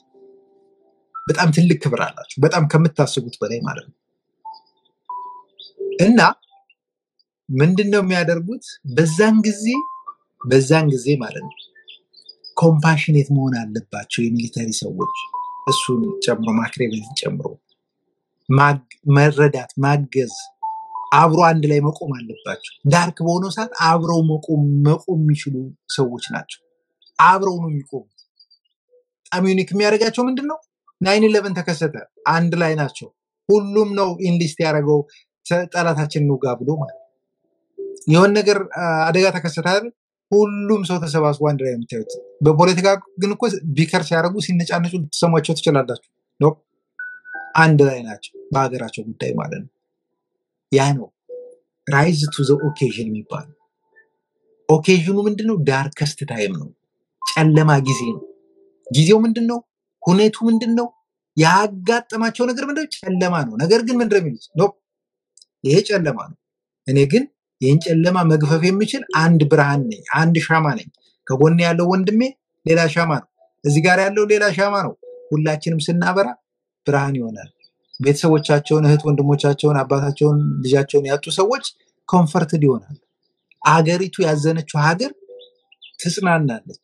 በጣም ትልቅ ክብር አላቸው። በጣም ከምታስቡት በላይ ማለት ነው እና ምንድን ነው የሚያደርጉት? በዛን ጊዜ በዛን ጊዜ ማለት ነው ኮምፓሽኔት መሆን አለባቸው የሚሊተሪ ሰዎች እሱን ጨምሮ ማክሬቤልን ጨምሮ ማግ- መረዳት፣ ማገዝ፣ አብሮ አንድ ላይ መቆም አለባቸው። ዳርክ በሆነው ሰዓት አብረው መቆም መቆም የሚችሉ ሰዎች ናቸው። አብረው ነው የሚቆሙት። በጣም ዩኒክ የሚያደርጋቸው ምንድን ነው? ናይን ኢለቨን ተከሰተ፣ አንድ ላይ ናቸው። ሁሉም ነው ኢንሊስት ያደረገው ተ- ጠላታችን እንውጋ ብሎ ማለት ነው። የሆነ ነገር አ፣ አደጋ ተከሰተ አይደል? ሁሉም ሰው ተሰባስቦ አንድ ላይ ነው የምታዩት። በፖለቲካ ግን እኮ ቢከር ሲያደርጉ ሲነጫነጩ ልትሰሟቸው ትችላላችሁ። ኖ አንድ ላይ ናቸው በሀገራቸው ጉዳይ ማለት ነው። ያ ነው ራይዝ ቱ ዘ ኦኬዥን የሚባለው። ኦኬዥኑ ምንድን ነው? ዳርከስት ታይም ነው፣ ጨለማ ጊዜ ነው። ጊዜው ምንድን ነው? ሁኔቱ ምንድን ነው? ያጋጠማቸው ነገር ምንድን ነው? ጨለማ ነው። ነገር ግን ምንድን ነው የሚሉት? ኖ ይሄ ጨለማ ነው። እኔ ግን ይህን ጨለማ መግፈፍ የምችል አንድ ብርሃን ነኝ፣ አንድ ሻማ ነኝ። ከጎን ያለው ወንድሜ ሌላ ሻማ ነው፣ እዚህ ጋር ያለው ሌላ ሻማ ነው። ሁላችንም ስናበራ ብርሃን ይሆናል። ቤተሰቦቻቸውን፣ እህት ወንድሞቻቸውን፣ አባታቸውን፣ ልጃቸውን ያጡ ሰዎች ኮንፈርትድ ይሆናል። አገሪቱ ያዘነችው ሀገር ትጽናናለች።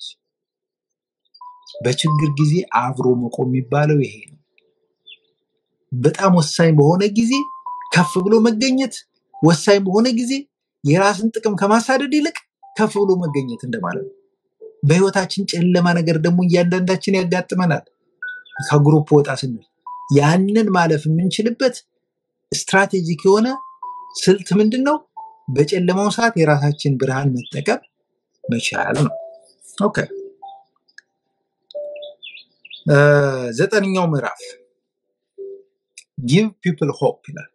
በችግር ጊዜ አብሮ መቆም የሚባለው ይሄ ነው። በጣም ወሳኝ በሆነ ጊዜ ከፍ ብሎ መገኘት፣ ወሳኝ በሆነ ጊዜ የራስን ጥቅም ከማሳደድ ይልቅ ከፍ ብሎ መገኘት እንደማለት ነው። በህይወታችን ጨለማ ነገር ደግሞ እያንዳንዳችን ያጋጥመናል። ከግሩፕ ወጣ ስንል ያንን ማለፍ የምንችልበት ስትራቴጂክ የሆነ ስልት ምንድን ነው? በጨለማው ሰዓት የራሳችን ብርሃን መጠቀም መቻል ነው። ኦኬ እ፣ ዘጠነኛው ምዕራፍ ጊቭ ፒፕል ሆፕ ይላል።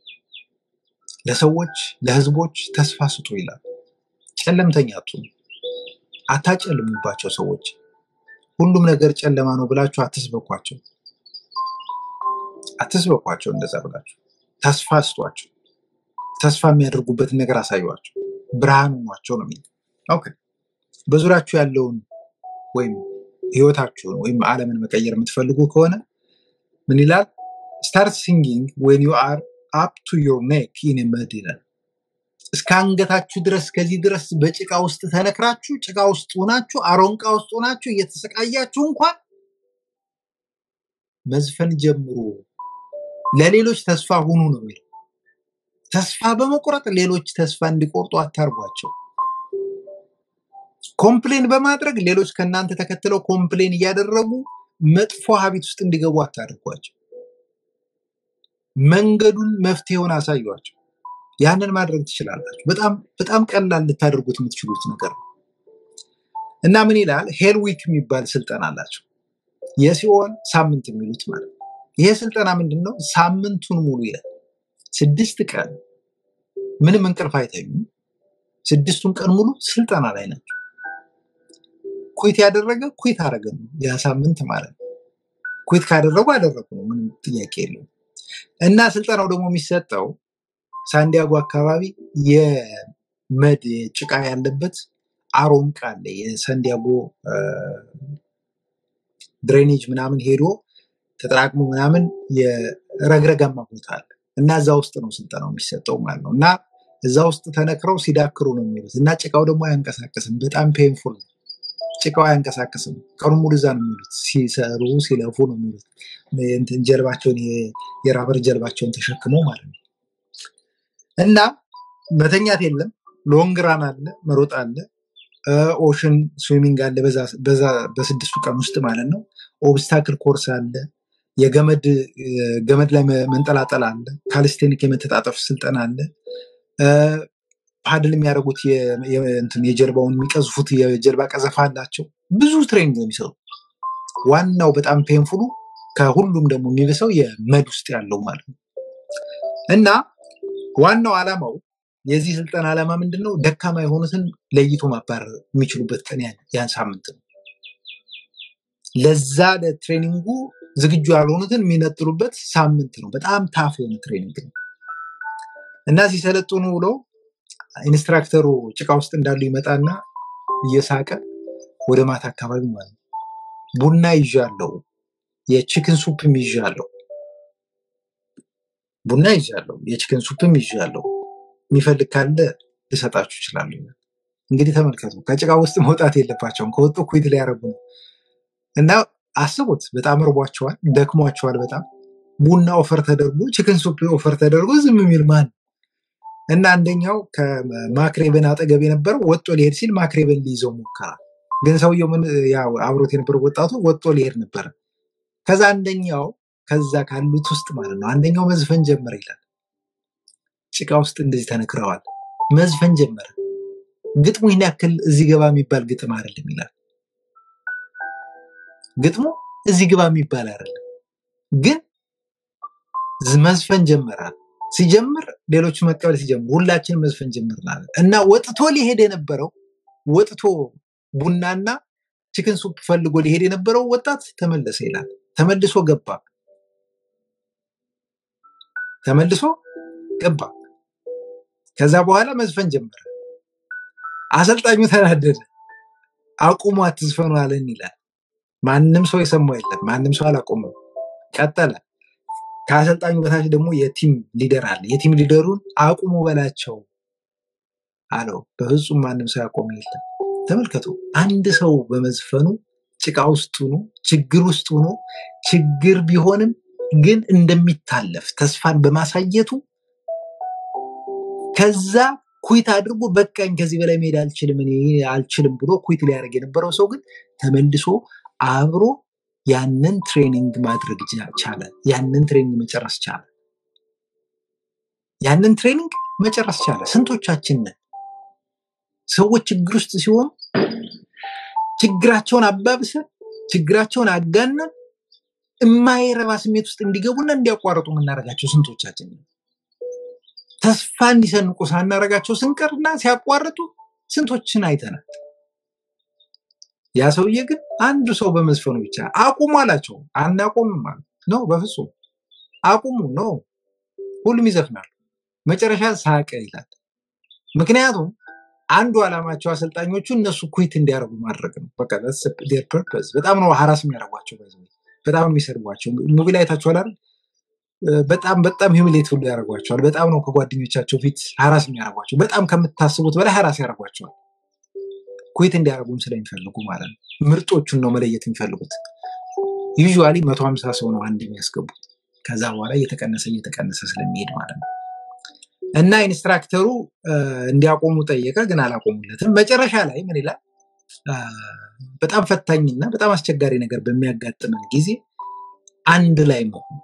ለሰዎች ለህዝቦች ተስፋ ስጡ ይላል። ጨለምተኛ አትሁኑ፣ አታጨልሙባቸው። ሰዎች ሁሉም ነገር ጨለማ ነው ብላችሁ አትስበኳቸው፣ አትስበኳቸው። እንደዛ ብላችሁ ተስፋ ስጧቸው። ተስፋ የሚያደርጉበትን ነገር አሳዩቸው፣ ብርሃን ሆኗቸው ነው የሚለው። ኦኬ በዙሪያችሁ ያለውን ወይም ህይወታችሁን ወይም ዓለምን መቀየር የምትፈልጉ ከሆነ ምን ይላል? ስታርት ሲንጊንግ ዌን ዩ አር አፕ ቱ ዮር ኔክ ኢን መድ ይላል። እስከ አንገታችሁ ድረስ ከዚህ ድረስ በጭቃ ውስጥ ተነክራችሁ ጭቃ ውስጥ ሆናችሁ አሮንቃ ውስጥ ሆናችሁ እየተሰቃያችሁ እንኳን መዝፈን ጀምሩ፣ ለሌሎች ተስፋ ሁኑ ነው የሚለው። ተስፋ በመቁረጥ ሌሎች ተስፋ እንዲቆርጡ አታርጓቸው። ኮምፕሌን በማድረግ ሌሎች ከእናንተ ተከትለው ኮምፕሌን እያደረጉ መጥፎ ሀቢት ውስጥ እንዲገቡ አታድርጓቸው። መንገዱን መፍትሄውን አሳዩቸው። ያንን ማድረግ ትችላላችሁ። በጣም በጣም ቀላል ልታደርጉት የምትችሉት ነገር ነው እና ምን ይላል ሄል ዊክ የሚባል ስልጠና አላቸው። የሲኦል ሳምንት የሚሉት ማለት ነው። ይሄ ስልጠና ምንድን ነው? ሳምንቱን ሙሉ ይላል። ስድስት ቀን ምንም እንቅልፍ አይተኙም። ስድስቱን ቀን ሙሉ ስልጠና ላይ ናቸው። ኩት ያደረገ ኩት አደረገ ነው ያ ሳምንት ማለት ነው። ኩት ካደረጉ አደረጉ ነው፣ ምንም ጥያቄ የለውም። እና ስልጠናው ደግሞ የሚሰጠው ሳንዲያጎ አካባቢ የመድ ጭቃ ያለበት አሮንቃ አለ። የሳንዲያጎ ድሬኔጅ ምናምን ሄዶ ተጠራቅሞ ምናምን የረግረጋማ ቦታ አለ እና እዛ ውስጥ ነው ስልጠናው የሚሰጠው ማለት ነው። እና እዛ ውስጥ ተነክረው ሲዳክሩ ነው የሚሉት እና ጭቃው ደግሞ አያንቀሳቅስም። በጣም ፔንፉል ነው። ጭቃው አያንቀሳቅስም። ቀኑን ሙሉ እዛ ነው የሚሉት። ሲሰሩ ሲለፉ ነው የሚሉት። እንትን ጀልባቸውን የ- የራበር ጀልባቸውን ተሸክመው ማለት ነው። እና መተኛት የለም። ሎንግ ራን አለ፣ መሮጥ አለ፣ ኦሽን ስዊሚንግ አለ። በዛ በዛ- በስድስቱ ቀን ውስጥ ማለት ነው። ኦብስታክል ኮርስ አለ። የገመድ እ፣ ገመድ ላይ መ- መንጠላጠል አለ። ካሊስቴኒክ የመተጣጠፍ ስልጠና አለ። እ፣ ፓድል የሚያደርጉት የ- የ- እንትን የጀልባውን የሚቀዝፉት የጀልባ ቀዘፋ አላቸው። ብዙ ትሬኒንግ ነው የሚሰሩ። ዋናው በጣም ፔንፉሉ ከሁሉም ደግሞ የሚብሰው የመድ ውስጥ ያለው ማለት ነው እና ዋናው ዓላማው የዚህ ስልጠና ዓላማ ምንድን ነው? ደካማ የሆኑትን ለይቶ ማባረር የሚችሉበት ቀን ያን ያን ሳምንት ነው። ለዛ ለትሬኒንጉ ዝግጁ ያልሆኑትን የሚነጥሉበት ሳምንት ነው። በጣም ታፍ የሆነ ትሬኒንግ ነው እና ሲሰለጥኑ ውለው ኢንስትራክተሩ ጭቃ ውስጥ እንዳሉ ይመጣና እየሳቀ ወደ ማታ አካባቢ ማለት ነው ቡና ይዣለሁ፣ የቺክን ሱፕም ይዣለሁ፣ ቡና ይዣለሁ፣ የቺክን ሱፕም ይዣለሁ የሚፈልግ ካለ ልሰጣችሁ ይችላሉ። እንግዲህ ተመልከቱ፣ ከጭቃ ውስጥ መውጣት የለባቸውም። ከወጡ ኩይት ሊያደርጉ ነው እና አስቡት። በጣም እርቧቸዋል፣ ደክሟቸዋል። በጣም ቡና ኦፈር ተደርጎ ቺክን ሱፕ ኦፈር ተደርጎ ዝም የሚል ማን እና አንደኛው ከማክሬበን አጠገብ የነበረው ወጦ ሊሄድ ሲል ማክሬበን ሊይዘው ሞከራ። ግን ሰውየው ምን ያው አብሮት የነበረው ወጣቱ ወጦ ሊሄድ ነበረ። ከዛ አንደኛው ከዛ ካሉት ውስጥ ማለት ነው አንደኛው መዝፈን ጀመረ ይላል። ጭቃ ውስጥ እንደዚህ ተነክረዋል። መዝፈን ጀመረ። ግጥሙ ይህን ያክል እዚህ ገባ የሚባል ግጥም አይደለም ይላል። ግጥሙ እዚህ ግባ የሚባል አይደለም፣ ግን ዝ- መዝፈን ጀመራል። ሲጀምር ሌሎቹ መቀበል ሲጀምሩ ሁላችንም መዝፈን ጀምርናል እና ወጥቶ ሊሄድ የነበረው ወጥቶ ቡናና ቺክን ሱፕ ፈልጎ ሊሄድ የነበረው ወጣት ተመለሰ ይላል። ተመልሶ ገባ፣ ተመልሶ ገባ። ከዛ በኋላ መዝፈን ጀመረ። አሰልጣኙ ተናደደ። አቁሙ አትዝፈኑ አለን ይላል። ማንም ሰው የሰማው የለም። ማንም ሰው አላቆመም። ቀጠለ። ከአሰልጣኙ በታች ደግሞ የቲም ሊደር አለ። የቲም ሊደሩን አቁሙ በላቸው አለው። በፍጹም ማንም ሰው ያቆመ የለም። ተመልከቱ፣ አንድ ሰው በመዝፈኑ ጭቃ ውስጥ ሆኖ ችግር ውስጥ ሆኖ ችግር ቢሆንም ግን እንደሚታለፍ ተስፋን በማሳየቱ ከዛ ኩይት አድርጎ በቃኝ ከዚህ በላይ መሄድ አልችልም እኔ አልችልም ብሎ ኩይት ሊያደርግ የነበረው ሰው ግን ተመልሶ አብሮ ያንን ትሬኒንግ ማድረግ ቻ- ቻለ። ያንን ትሬኒንግ መጨረስ ቻለ። ያንን ትሬኒንግ መጨረስ ቻለ። ስንቶቻችን ነን ሰዎች ችግር ውስጥ ሲሆኑ ችግራቸውን አባብሰን ችግራቸውን አጋነን የማይረባ ስሜት ውስጥ እንዲገቡና እንዲያቋርጡ የምናደርጋቸው ስንቶቻችን ነን? ተስፋ እንዲሰንቁ ሳናረጋቸው ስንቀርና ሲያቋርጡ ስንቶችን አይተናል። ያ ሰውዬ ግን አንዱ ሰው በመዝፈኑ ብቻ አቁሙ አላቸው። አናቆምም አሉ። ነው በፍጹም አቁሙ ነው። ሁሉም ይዘፍናሉ። መጨረሻ ሳቀ ይላል። ምክንያቱም አንዱ ዓላማቸው አሰልጣኞቹ እነሱ ኩዊት እንዲያደርጉ ማድረግ ነው። በቃ ዴር ፐርፐዝ። በጣም ነው ሀራስ የሚያደርጓቸው፣ by the way። በጣም ነው የሚሰድቧቸው። ሙቪ ላይ አይታችኋል አይደል? በጣም በጣም ሂሚሌት ሁሉ ያደርጓቸዋል። በጣም ነው ከጓደኞቻቸው ፊት ሀራስ የሚያደርጓቸው። በጣም ከምታስቡት በላይ ሀራስ ያደርጓቸዋል። ኩዌት እንዲያደርጉም ስለሚፈልጉ ማለት ነው። ምርጦቹን ነው መለየት የሚፈልጉት። ዩዥዋሊ መቶ ሀምሳ ሰው ነው አንድ የሚያስገቡት። ከዛ በኋላ እየተቀነሰ እየተቀነሰ ስለሚሄድ ማለት ነው። እና ኢንስትራክተሩ እ፣ እንዲያቆሙ ጠየቀ፣ ግን አላቆሙለትም። መጨረሻ ላይ ምን ይላል? አ፣ በጣም ፈታኝና በጣም አስቸጋሪ ነገር በሚያጋጥመን ጊዜ አንድ ላይ መሆን፣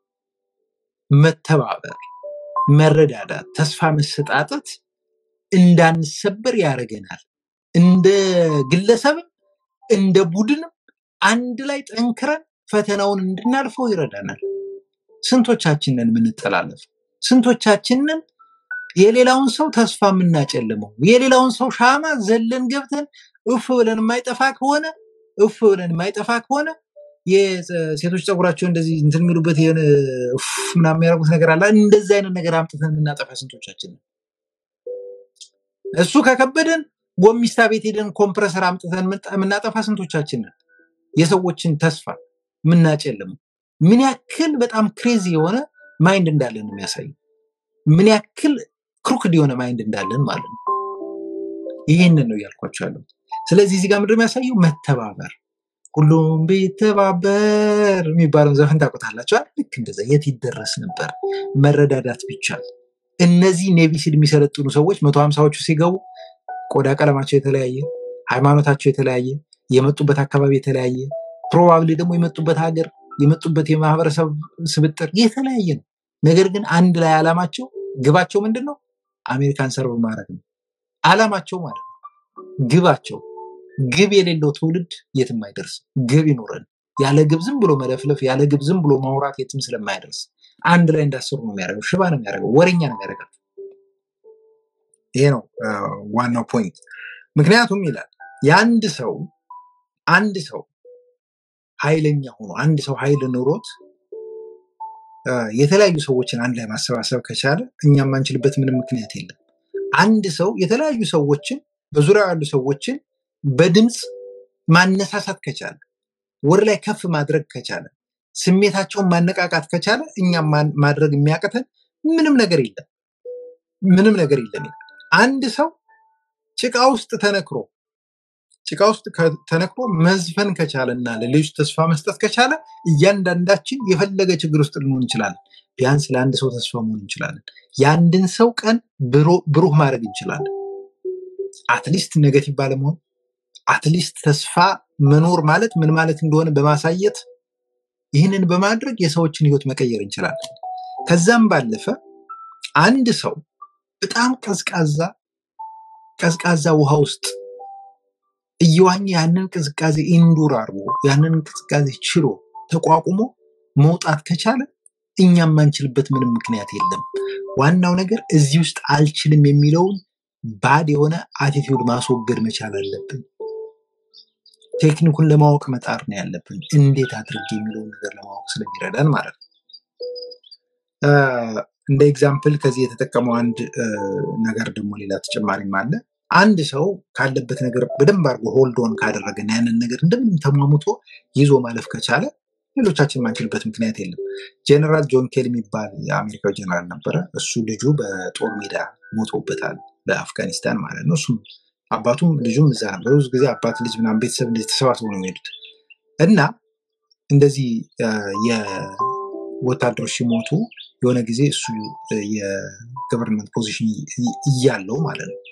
መተባበር፣ መረዳዳት፣ ተስፋ መሰጣጠት እንዳንሰበር ያደርገናል። እንደ ግለሰብም እንደ ቡድንም አንድ ላይ ጠንክረን ፈተናውን እንድናልፈው ይረዳናል። ስንቶቻችንን የምንጠላለፈው? ስንቶቻችንን የሌላውን ሰው ተስፋ የምናጨልመው? የሌላውን ሰው ሻማ ዘለን ገብተን እፍ ብለን የማይጠፋ ከሆነ እፍ ብለን የማይጠፋ ከሆነ የሴቶች ፀጉራቸው እንደዚህ እንትን የሚሉበት የሆነ እፍ ምናምን የሚያደርጉት ነገር አለ። እንደዚህ አይነት ነገር አምጥተን የምናጠፋ ስንቶቻችን ነን? እሱ ከከበደን ጎሚስታ ቤት ሄደን ኮምፕረሰር አምጥተን የምንጠ- የምናጠፋ ስንቶቻችን ነን? የሰዎችን ተስፋ የምናጨልመው ምን ያክል በጣም ክሬዚ የሆነ ማይንድ እንዳለን ነው የሚያሳየው። ምን ያክል ክሩክድ የሆነ ማይንድ እንዳለን ማለት ነው። ይህንን ነው እያልኳቸው ያለው። ስለዚህ እዚህ ጋር ምንድን ነው የሚያሳየው? መተባበር። ሁሉም ቢተባበር የሚባለውን ዘፈን ታውቁታላችሁ አይደል? ልክ እንደዛ የት ይደረስ ነበር መረዳዳት ቢቻል። እነዚህ ኔቪ ሲል የሚሰለጥኑ ሰዎች መቶ ሀምሳዎቹ ሲገቡ ቆዳ ቀለማቸው የተለያየ፣ ሃይማኖታቸው የተለያየ፣ የመጡበት አካባቢ የተለያየ፣ ፕሮባብሊ ደግሞ የመጡበት ሀገር የመጡበት የማህበረሰብ ስብጥር የተለያየ ነው። ነገር ግን አንድ ላይ ዓላማቸው ግባቸው ምንድን ነው? አሜሪካን ሰርቭ ማድረግ ነው። ዓላማቸው ማለት ነው። ግባቸው ግብ የሌለው ትውልድ የትም አይደርስም። ግብ ይኖረን። ያለ ግብ ዝም ብሎ መለፍለፍ፣ ያለ ግብ ዝም ብሎ ማውራት የትም ስለማይደርስ አንድ ላይ እንዳስሩ ነው የሚያደርገው። ሽባ ነው የሚያደርገው። ወሬኛ ነው የሚያደርገው። ይሄ ነው አ፣ ዋናው ፖይንት። ምክንያቱም ይላል የአንድ ሰው አንድ ሰው ኃይለኛ ሆኖ አንድ ሰው ኃይል ኑሮት አ፣ የተለያዩ ሰዎችን አንድ ላይ ማሰባሰብ ከቻለ እኛ የማንችልበት ምንም ምክንያት የለም። አንድ ሰው የተለያዩ ሰዎችን በዙሪያው ያሉ ሰዎችን በድምፅ ማነሳሳት ከቻለ ወደ ላይ ከፍ ማድረግ ከቻለ ስሜታቸውን ማነቃቃት ከቻለ እኛም ማን- ማድረግ የሚያቅተን ምንም ነገር የለም። ምንም ነገር የለም ይላል። አንድ ሰው ጭቃ ውስጥ ተነክሮ ጭቃ ውስጥ ከ- ተነክሮ መዝፈን ከቻለ እና ለሌሎች ተስፋ መስጠት ከቻለ እያንዳንዳችን የፈለገ ችግር ውስጥ ልንሆን እንችላለን። ቢያንስ ለአንድ ሰው ተስፋ መሆን እንችላለን። የአንድን ሰው ቀን ብሮ- ብሩህ ማድረግ እንችላለን። አትሊስት ኔጌቲቭ ባለመሆን አትሊስት ተስፋ መኖር ማለት ምን ማለት እንደሆነ በማሳየት ይህንን በማድረግ የሰዎችን ህይወት መቀየር እንችላለን። ከዛም ባለፈ አንድ ሰው በጣም ቀዝቃዛ ቀዝቃዛ ውሃ ውስጥ እየዋኘ ያንን ቅዝቃዜ ኢንዱር አድርጎ ያንን ቅዝቃዜ ችሎ ተቋቁሞ መውጣት ከቻለ እኛም ማንችልበት ምንም ምክንያት የለም። ዋናው ነገር እዚህ ውስጥ አልችልም የሚለውን ባድ የሆነ አቲቲዩድ ማስወገድ መቻል አለብን። ቴክኒኩን ለማወቅ መጣር ነው ያለብን፣ እንዴት አድርጌ የሚለውን ነገር ለማወቅ ስለሚረዳን ማለት ነው። አ፣ እንደ ኤግዛምፕል ከዚህ የተጠቀመው አንድ አ፣ ነገር ደግሞ ሌላ ተጨማሪም አለ። አንድ ሰው ካለበት ነገር በደንብ አድርጎ ሆልዶን ካደረገና ያንን ነገር እንደምንም ተሟሙቶ ይዞ ማለፍ ከቻለ ሌሎቻችን ማንችልበት ምክንያት የለም። ጀነራል ጆን ኬል የሚባል የአሜሪካዊ ጀነራል ነበረ። እሱ ልጁ በጦር ሜዳ ሞቶበታል፣ በአፍጋኒስታን ማለት ነው። እሱም አባቱም ልጁም እዛ ነበር። ብዙ ጊዜ አባት ልጅ ምናምን ቤተሰብ እንደዚህ ተሰባስበው ነው የሚሄዱት እና እንደዚህ አ፣ የወታደሮች ሲሞቱ የሆነ ጊዜ እሱ የገቨርንመንት ፖዚሽን እያለው ማለት ነው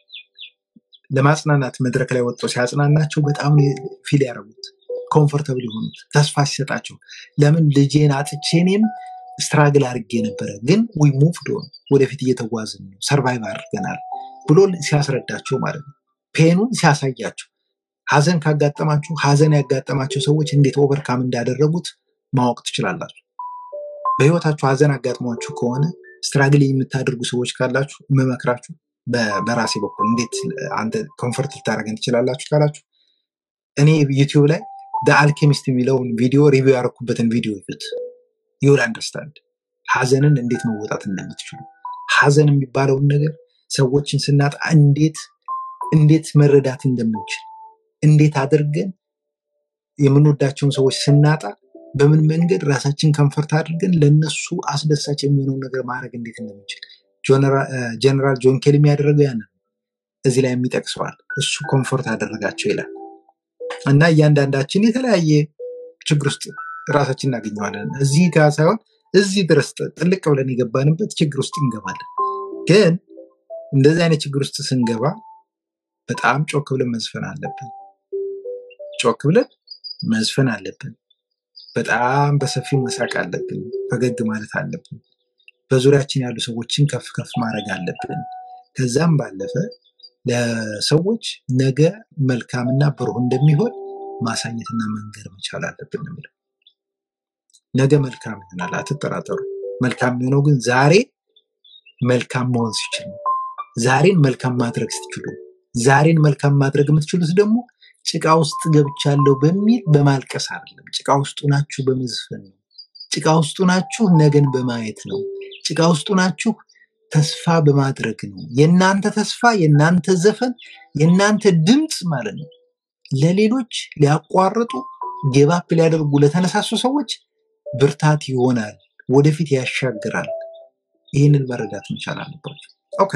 ለማጽናናት መድረክ ላይ ወጥቶ ሲያጽናናቸው በጣም ፊል ያደረጉት ኮምፎርተብል የሆኑት ተስፋ ሲሰጣቸው ለምን ልጄን አጥቼ እኔም ስትራግል አድርጌ ነበረ፣ ግን ዊ ሙቭድ ኦን ወደፊት እየተጓዝን ነው ሰርቫይቭ አድርገናል ብሎ ሲያስረዳቸው ማለት ነው። ፔኑን ሲያሳያቸው ሀዘን ካጋጠማችሁ ሀዘን ያጋጠማቸው ሰዎች እንዴት ኦቨርካም እንዳደረጉት ማወቅ ትችላላችሁ። በህይወታችሁ ሀዘን አጋጥሟችሁ ከሆነ ስትራግል የምታደርጉ ሰዎች ካላችሁ የምመክራችሁ በ- በራሴ በኩል እንዴት አንተ ኮንፈርት ልታደርገን ትችላላችሁ ካላችሁ እኔ ዩቲዩብ ላይ አልኬሚስት የሚለውን ቪዲዮ ሪቪው ያደረኩበትን ቪዲዮ ይዩት። ዩል አንደርስታንድ ሀዘንን እንዴት መወጣት እንደምትችሉ ሀዘን የሚባለውን ነገር ሰዎችን ስናጣ እንዴት እንዴት መረዳት እንደምንችል እንዴት አድርገን የምንወዳቸውን ሰዎች ስናጣ በምን መንገድ ራሳችን ከንፈርት አድርገን ለነሱ አስደሳች የሚሆነውን ነገር ማድረግ እንዴት እንደምንችል ጀነራል ጆን ኬል የሚያደርገው ያንን ነው። እዚህ ላይ የሚጠቅሰዋል። እሱ ኮንፎርት አደረጋቸው ይላል እና እያንዳንዳችን የተለያየ ችግር ውስጥ ራሳችን እናገኘዋለን። እዚህ ጋር ሳይሆን እዚህ ድረስ ጥልቅ ብለን የገባንበት ችግር ውስጥ እንገባለን። ግን እንደዚህ አይነት ችግር ውስጥ ስንገባ በጣም ጮክ ብለን መዝፈን አለብን። ጮክ ብለን መዝፈን አለብን። በጣም በሰፊው መሳቅ አለብን። ፈገግ ማለት አለብን። በዙሪያችን ያሉ ሰዎችን ከፍ ከፍ ማድረግ አለብን። ከዛም ባለፈ ለሰዎች ነገ መልካምና ብሩህ እንደሚሆን ማሳየትና መንገር መቻል አለብን ነው የሚለው። ነገ መልካም ይሆናል፣ አትጠራጠሩ። መልካም የሚሆነው ግን ዛሬ መልካም መሆን ሲችል ነው። ዛሬን መልካም ማድረግ ስትችሉ፣ ዛሬን መልካም ማድረግ የምትችሉት ደግሞ ጭቃ ውስጥ ገብቻለሁ በሚል በማልቀስ አይደለም። ጭቃ ውስጡ ናችሁ በመዝፈን ነው። ጭቃ ውስጡ ናችሁ ነገን በማየት ነው። ጭቃ ውስጡ ናችሁ ተስፋ በማድረግ ነው። የእናንተ ተስፋ፣ የእናንተ ዘፈን፣ የእናንተ ድምፅ ማለት ነው ለሌሎች ሊያቋርጡ ጌባፕ ሊያደርጉ ለተነሳሱ ሰዎች ብርታት ይሆናል፣ ወደፊት ያሻግራል። ይህንን መረዳት መቻል አለባቸው። ኦኬ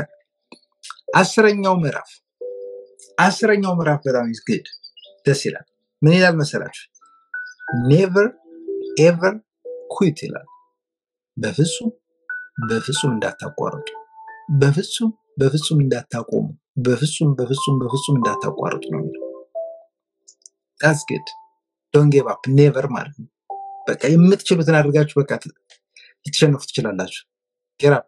አስረኛው ምዕራፍ አስረኛው ምዕራፍ በጣም ግድ ደስ ይላል። ምን ይላል መሰላችሁ? ኔቨር ኤቨር ኩዊት ይላል። በፍጹም በፍጹም እንዳታቋርጡ፣ በፍጹም በፍጹም እንዳታቆሙ፣ በፍጹም በፍጹም በፍጹም እንዳታቋርጡ ነው የሚለው። ዳትስ ግድ ዶንት ጌቭ አፕ ኔቨር ማለት ነው። በቃ የምትችሉትን አድርጋችሁ በቃ ልትሸነፉ ትችላላችሁ። ጌት አፕ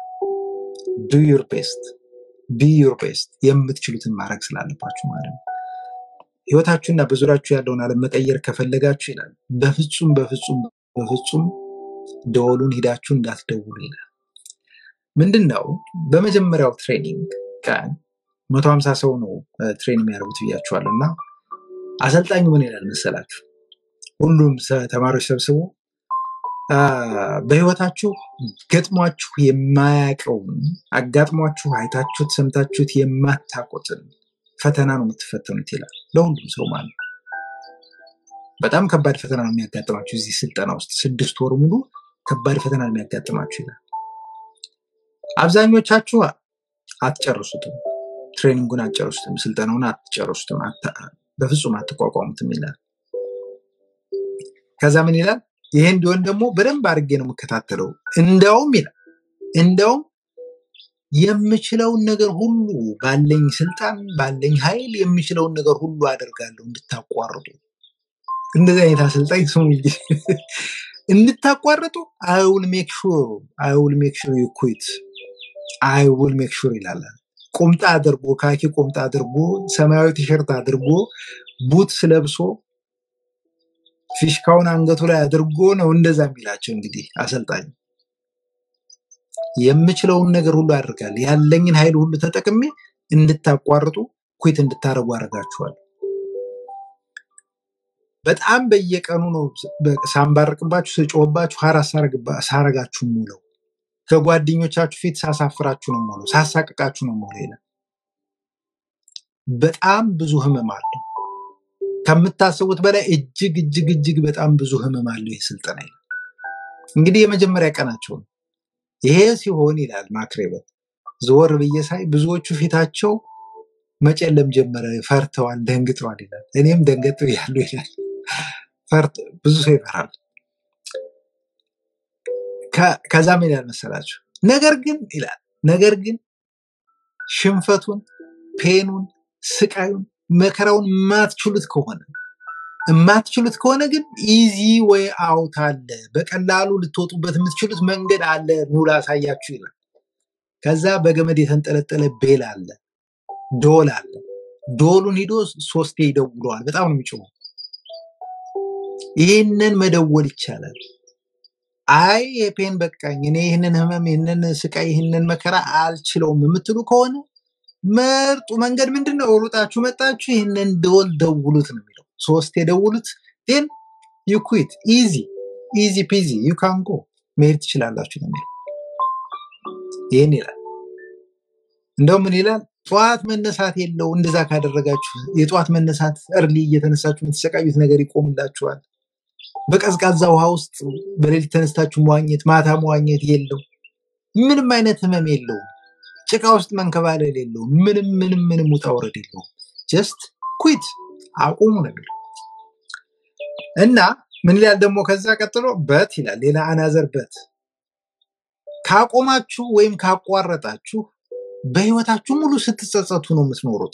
ዱ ዩር ቤስት ቢ ዩር ቤስት የምትችሉትን ማድረግ ስላለባችሁ ማለት ነው። ህይወታችሁና በዙሪያችሁ ያለውን ዓለም መቀየር ከፈለጋችሁ ይላል በፍጹም በፍጹም በፍጹም ደወሉን ሂዳችሁ እንዳትደውሉ ይላል። ምንድን ነው በመጀመሪያው ትሬኒንግ ቀን መቶ ሀምሳ ሰው ነው ትሬን የሚያደርጉት ብያችኋለሁ እና አሰልጣኙ ምን ይላል መሰላችሁ? ሁሉም ሰ- ተማሪዎች ሰብስቦ አ፣ በህይወታችሁ ገጥሟችሁ የማያውቀውን አጋጥሟችሁ አይታችሁት ሰምታችሁት የማታውቁትን ፈተና ነው የምትፈተኑት ይላል። ለሁሉም ሰው ማለት ነው። በጣም ከባድ ፈተና ነው የሚያጋጥማችሁ እዚህ ስልጠና ውስጥ ስድስት ወር ሙሉ ከባድ ፈተና ነው የሚያጋጥማችሁ ይላል። አብዛኞቻችሁ አትጨርሱትም፣ ትሬኒንጉን አትጨርሱትም፣ ስልጠናውን አትጨርሱትም፣ አታ- በፍጹም አትቋቋሙትም ይላል። ከዛ ምን ይላል? ይሄ እንዲሆን ደግሞ በደንብ አድርጌ ነው የምከታተለው። እንደውም ይላል እንደውም የምችለውን ነገር ሁሉ ባለኝ ስልጣን ባለኝ ኃይል የምችለውን ነገር ሁሉ አደርጋለሁ እንድታቋርጡ። እንደዚህ አይነት አሰልጣኝ ስሙ እንጂ እንድታቋርጡ አይ ውል ሜክ ሹር አይ ውል ሜክ ሹር ዩ ኩዊት አይ ውል ሜክ ሹር ይላል። ቁምጣ አድርጎ ካኪ ቁምጣ አድርጎ ሰማያዊ ቲሸርት አድርጎ ቡትስ ለብሶ ፊሽካውን አንገቱ ላይ አድርጎ ነው እንደዛ የሚላቸው። እንግዲህ አሰልጣኝ የምችለውን ነገር ሁሉ አድርጋለሁ ያለኝን ኃይል ሁሉ ተጠቅሜ እንድታቋርጡ ኩዊት እንድታረጉ አደርጋችኋል። በጣም በየቀኑ ነው በ- ሳንባርቅባችሁ ስጮህባችሁ ሀራስ ሳረጋችሁ ሙለው ከጓደኞቻችሁ ፊት ሳሳፍራችሁ ነው ሙለው ሳሳቅቃችሁ ነው ሙለው ይላል። በጣም ብዙ ህመም አለው ከምታስቡት በላይ እጅግ እጅግ እጅግ በጣም ብዙ ህመም አለው ይህ ስልጠና ይላል። እንግዲህ የመጀመሪያ ቀናቸው ነው። ይሄ ሲሆን ይላል ማክሬበት ዘወር ብዬ ሳይ ብዙዎቹ ፊታቸው መጨለም ጀመረ፣ ፈርተዋል፣ ደንግጠዋል ይላል። እኔም ደንገጥ ያለው ይላል። ፈርት ብዙ ሰው ይፈራል። ከ- ከዛ ምን ይላል መሰላችሁ? ነገር ግን ይላል ነገር ግን ሽንፈቱን፣ ፔኑን፣ ስቃዩን፣ መከራውን የማትችሉት ከሆነ የማትችሉት ከሆነ ግን ኢዚ ወይ አውት አለ፣ በቀላሉ ልትወጡበት የምትችሉት መንገድ አለ፣ ኑ ላሳያችሁ ይላል። ከዛ በገመድ የተንጠለጠለ ቤል አለ፣ ዶል አለ። ዶሉን ሂዶ ሶስቴ ይደውለዋል። በጣም ነው የሚጮኸው። ይህንን መደወል ይቻላል። አይ የፔን በቃኝ፣ እኔ ይህንን ህመም፣ ይህንን ስቃይ፣ ይህንን መከራ አልችለውም የምትሉ ከሆነ መርጡ መንገድ ምንድን ነው? ሩጣችሁ መጣችሁ ይህንን ደወል ደውሉት ነው የሚለው። ሶስት የደውሉት ን ዩ ኩዊት ኢዚ ኢዚ ፒዚ ዩ ካን ጎ መሄድ ትችላላችሁ ነው የሚለው። ይህን ይላል። እንደውም ምን ይላል? ጠዋት መነሳት የለው። እንደዛ ካደረጋችሁ የጠዋት መነሳት እርሊ እየተነሳችሁ የምትሰቃዩት ነገር ይቆምላችኋል። በቀዝቃዛ ውሃ ውስጥ በሌሊት ተነስታችሁ መዋኘት፣ ማታ መዋኘት የለው። ምንም አይነት ህመም የለውም። ጭቃ ውስጥ መንከባለል የለውም። ምንም ምንም ምንም ውጣ ውረድ የለውም። ጀስት ኩዊት አቁሙ ነው የሚለው እና ምን ይላል ደግሞ ከዛ ቀጥሎ በት ይላል። ሌላ አናዘር በት ካቆማችሁ ወይም ካቋረጣችሁ በህይወታችሁ ሙሉ ስትጸጸቱ ነው የምትኖሩት።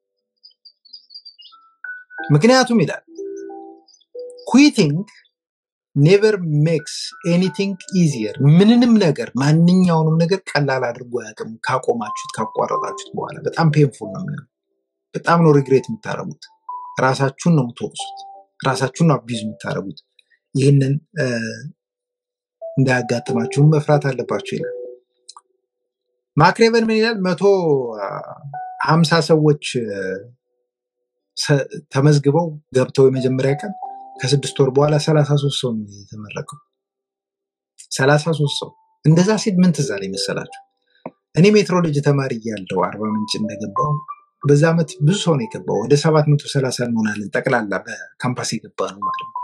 ምክንያቱም ይላል ኩዊቲንግ ኔቨር ሜክስ ኤኒቲንግ ኢዚየር። ምንንም ነገር ማንኛውንም ነገር ቀላል አድርጎ አያውቅም። ካቆማችሁት ካቋረጣችሁት በኋላ በጣም ፔንፉል ነው የሚሆነው። በጣም ነው ሪግሬት የምታደርጉት። ራሳችሁን ነው የምትወቅሱት። ራሳችሁን ነው አቢዝ የምታደርጉት። ይህንን እ፣ እንዳያጋጥማችሁም መፍራት አለባችሁ ይላል። ማክሬቨን ምን ይላል? መቶ አ፣ ሀምሳ ሰዎች እ፣ ሰ- ተመዝግበው ገብተው የመጀመሪያ ቀን ከስድስት ወር በኋላ ሰላሳ ሶስት ሰው ነው የተመረቀው። ሰላሳ ሶስት ሰው እንደዛ ሲል ምን ትዝ አለኝ መሰላችሁ? እኔ ሜትሮሎጂ ተማሪ እያለሁ አርባ ምንጭ እንደገባው በዛ ዓመት ብዙ ሰው ነው የገባው። ወደ ሰባት መቶ ሰላሳ እንሆናለን ጠቅላላ በካምፓስ የገባ ነው ማለት ነው።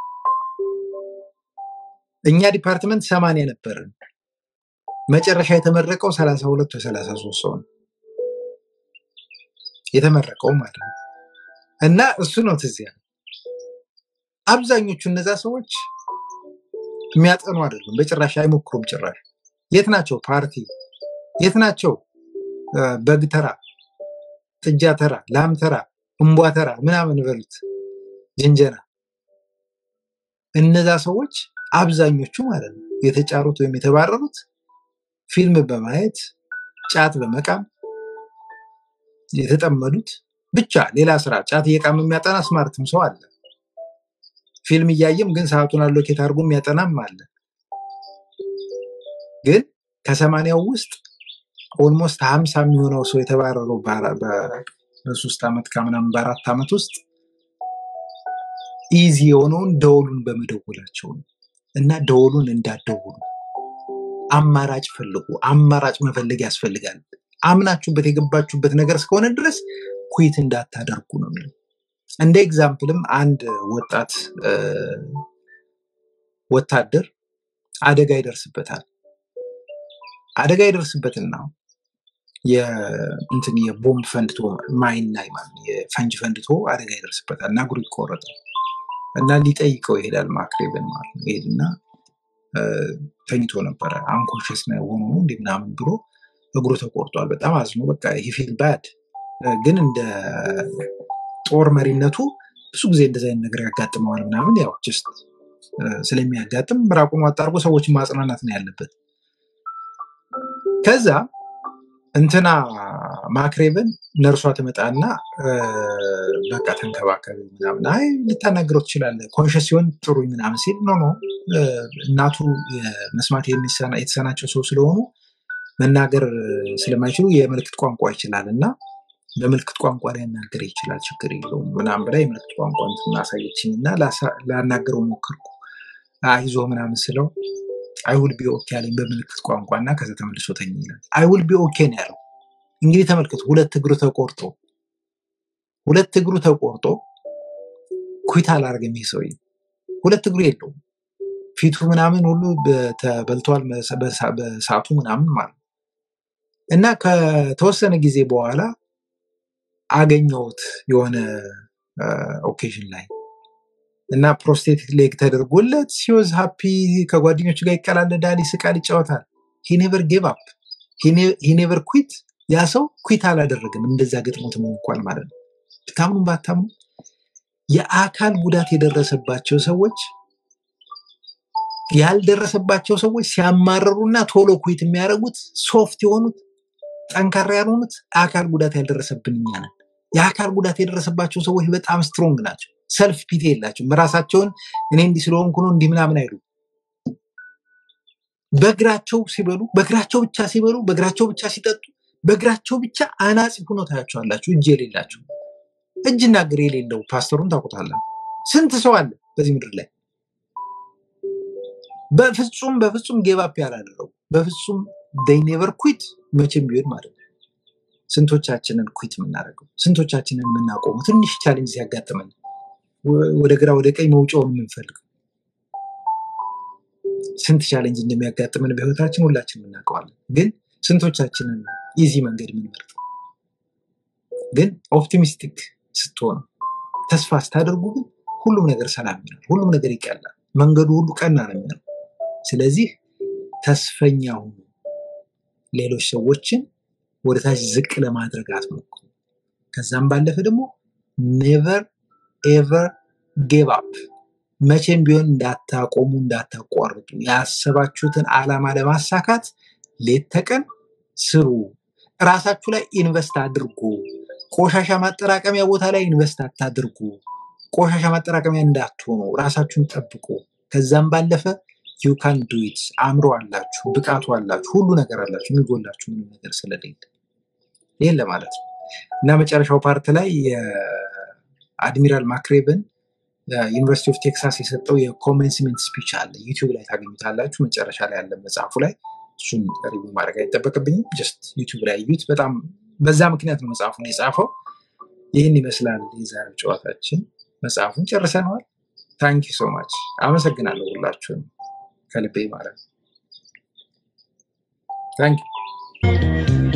እኛ ዲፓርትመንት ሰማንያ ነበርን። መጨረሻ የተመረቀው ሰላሳ ሁለት ወይ ሰላሳ ሶስት ሰው ነው የተመረቀው ማለት ነው። እና እሱ ነው ትዝ ያለኝ። አብዛኞቹ እነዛ ሰዎች የሚያጠኑ አይደሉም፣ በጭራሽ አይሞክሩም። ጭራሽ የት ናቸው? ፓርቲ የት ናቸው? እ፣ በግ ተራ፣ ጥጃ ተራ፣ ላም ተራ፣ እምቧ ተራ ምናምን በሉት ጅንጀና። እነዛ ሰዎች አብዛኞቹ ማለት ነው የተጫሩት ወይም የተባረሩት ፊልም በማየት ጫት በመቃም የተጠመዱት ብቻ ሌላ ስራ ጫት እየቃም የሚያጠና ስማርትም ሰው አለ። ፊልም እያየም ግን ሰዓቱን አሎኬት አድርጎ የሚያጠናም አለ። ግን ከሰማንያው ውስጥ ኦልሞስት ሀምሳ የሚሆነው ሰው የተባረረው በአራ- በ- በሶስት ዓመት ከምናምን በአራት ዓመት ውስጥ ኢዚ የሆነውን ደወሉን በመደወላቸው ነው። እና ደወሉን እንዳትደውሉ አማራጭ ፈልጉ። አማራጭ መፈለግ ያስፈልጋል። አምናችሁበት የገባችሁበት ነገር እስከሆነ ድረስ ኩዊት እንዳታደርጉ ነው የሚለው። እንደ ኤግዛምፕልም አንድ ወጣት እ፣ ወታደር አደጋ ይደርስበታል አደጋ ይደርስበትና የእንትን የቦምብ ፈንድቶ ማይን ላይ ማለት ነው የፈንጅ ፈንድቶ አደጋ ይደርስበታል እና እግሩ ይቆረጣል እና ሊጠይቀው ይሄዳል ማክሬብን ማለት ነው ይሄድና እ፣ ተኝቶ ነበረ አንኮንሽስ ሆኖ ነው እንዲህ ምናምን ብሎ እግሩ ተቆርጧል በጣም አዝኖ በቃ ሂፊል ባድ ግን እንደ ጦር መሪነቱ ብዙ ጊዜ እንደዚህ አይነት ነገር ያጋጥመዋል ምናምን ያው ጀስት ስለሚያጋጥም ምራቁን ዋጥ አድርጎ ሰዎችን ማጽናናት ነው ያለበት ከዛ እንትና ማክሬብን ነርሷ ትመጣና እ፣ በቃ ተንከባከብ ምናምን አይ ልታናግረው ትችላለህ ኮንሽስ ሲሆን ጥሩ ምናምን ሲል ኖ ኖ እ፣ እናቱ መስማት የሚሰና- የተሳናቸው ሰው ስለሆኑ መናገር ስለማይችሉ የምልክት ቋንቋ ይችላል እና በምልክት ቋንቋ ሊያናገር ይችላል ችግር የለውም ምናምን ብላ የምልክት ቋንቋ እንትን አሳየችኝ እና ላሳ- ላናገረው ሞከርኩ አይዞ ምናምን ስለው አይውል ቢ ኦኬ አለኝ በምልክት ቋንቋ እና ከዛ ተመልሶ ተኝ ይላል አይውል ቢ ኦኬ ነው ያለው እንግዲህ ተመልከቱ ሁለት እግሩ ተቆርጦ ሁለት እግሩ ተቆርጦ ኩት አላደርግም ይህ ሰውዬ ሁለት እግሩ የለውም ፊቱ ምናምን ሁሉ በ- ተበልቷል በሳ- በሳ- በሳቱ ምናምን ማለት ነው። እና ከተወሰነ ጊዜ በኋላ አገኘሁት የሆነ ኦኬዥን ላይ እና ፕሮስቴቲክ ሌግ ተደርጎለት ሲወዝ ሃፒ ከጓደኞቹ ጋር ይቀላለዳል፣ ይስቃል፣ ይጫወታል። ሂኔቨር ጌቭ አፕ ሂኔቨር ኩዊት። ያ ሰው ኩዊት አላደረግም እንደዛ ገጥሞትም እንኳን ማለት ነው። ብታምኑ ባታምኑ የአካል ጉዳት የደረሰባቸው ሰዎች ያልደረሰባቸው ሰዎች ሲያማረሩና ቶሎ ኩዊት የሚያደርጉት ሶፍት የሆኑት ጠንካራ ያልሆኑት አካል ጉዳት ያልደረሰብን እኛ ነን። የአካል ጉዳት የደረሰባቸው ሰዎች በጣም ስትሮንግ ናቸው። ሰልፍ ፒቲ የላቸውም። ራሳቸውን እኔ እንዲህ ስለሆንኩ ነው እንዲህ ምናምን አይሉ። በእግራቸው ሲበሉ፣ በእግራቸው ብቻ ሲበሉ፣ በእግራቸው ብቻ ሲጠጡ፣ በእግራቸው ብቻ አናጺ ሆኖ ታያቸዋላችሁ። እጅ የሌላቸው እጅና እግር የሌለው ፓስተሩን ታውቁታላችሁ። ስንት ሰው አለ በዚህ ምድር ላይ በፍጹም በፍጹም ጌባፕ ያላደረጉ በፍጹም ኔቨር ኩዊት መቼም ቢሆን ማለት ነው። ስንቶቻችንን ኩዊት የምናደርገው ስንቶቻችንን የምናቆመው ትንሽ ቻሌንጅ ሲያጋጥመን ወ- ወደ ግራ ወደ ቀኝ መውጫውን የምንፈልገው ስንት ቻሌንጅ እንደሚያጋጥመን በህይወታችን ሁላችን እናውቀዋለን። ግን ስንቶቻችንን ኢዚ መንገድ የምንመርጠው ግን ኦፕቲሚስቲክ ስትሆኑ ተስፋ ስታደርጉ ግን ሁሉም ነገር ሰላም ይሆናል። ሁሉም ነገር ይቀላል። መንገዱ ሁሉ ቀና ነው የሚሆነው። ስለዚህ ተስፈኛ ሁኑ። ሌሎች ሰዎችን ወደ ታች ዝቅ ለማድረግ አትሞክሩ። ከዛም ባለፈ ደግሞ ኔቨር ኤቨር ጌቭ አፕ መቼም ቢሆን እንዳታቆሙ፣ እንዳታቋርጡ። ያሰባችሁትን ዓላማ ለማሳካት ሌት ተቀን ስሩ። እራሳችሁ ላይ ኢንቨስት አድርጉ። ቆሻሻ ማጠራቀሚያ ቦታ ላይ ኢንቨስት አታድርጉ። ቆሻሻ ማጠራቀሚያ እንዳትሆኑ ራሳችሁን ጠብቁ። ከዛም ባለፈ ዩ ካን ዱ ኢት አእምሮ አላችሁ፣ ብቃቱ አላችሁ፣ ሁሉ ነገር አላችሁ። የሚጎላችሁ ምንም ነገር ስለሌለ ይህን ለማለት ነው እና መጨረሻው ፓርት ላይ የአድሚራል ማክሬብን ዩኒቨርሲቲ ኦፍ ቴክሳስ የሰጠው የኮሜንስሜንት ስፒች አለ። ዩቲዩብ ላይ ታገኙታላችሁ። መጨረሻ ላይ ያለ መጽሐፉ ላይ እሱን ሪቪው ማድረግ አይጠበቅብኝም። ጀስት ዩቲዩብ ላይ እዩት። በጣም በዛ ምክንያት ነው መጽሐፉን የጻፈው። ይህን ይመስላል የዛሬው ጨዋታችን። መጽሐፉን ጨርሰነዋል። ታንኪ ሶ ማች አመሰግናለሁ ሁላችሁን ከልቤ ማለት ነው። ታንኪ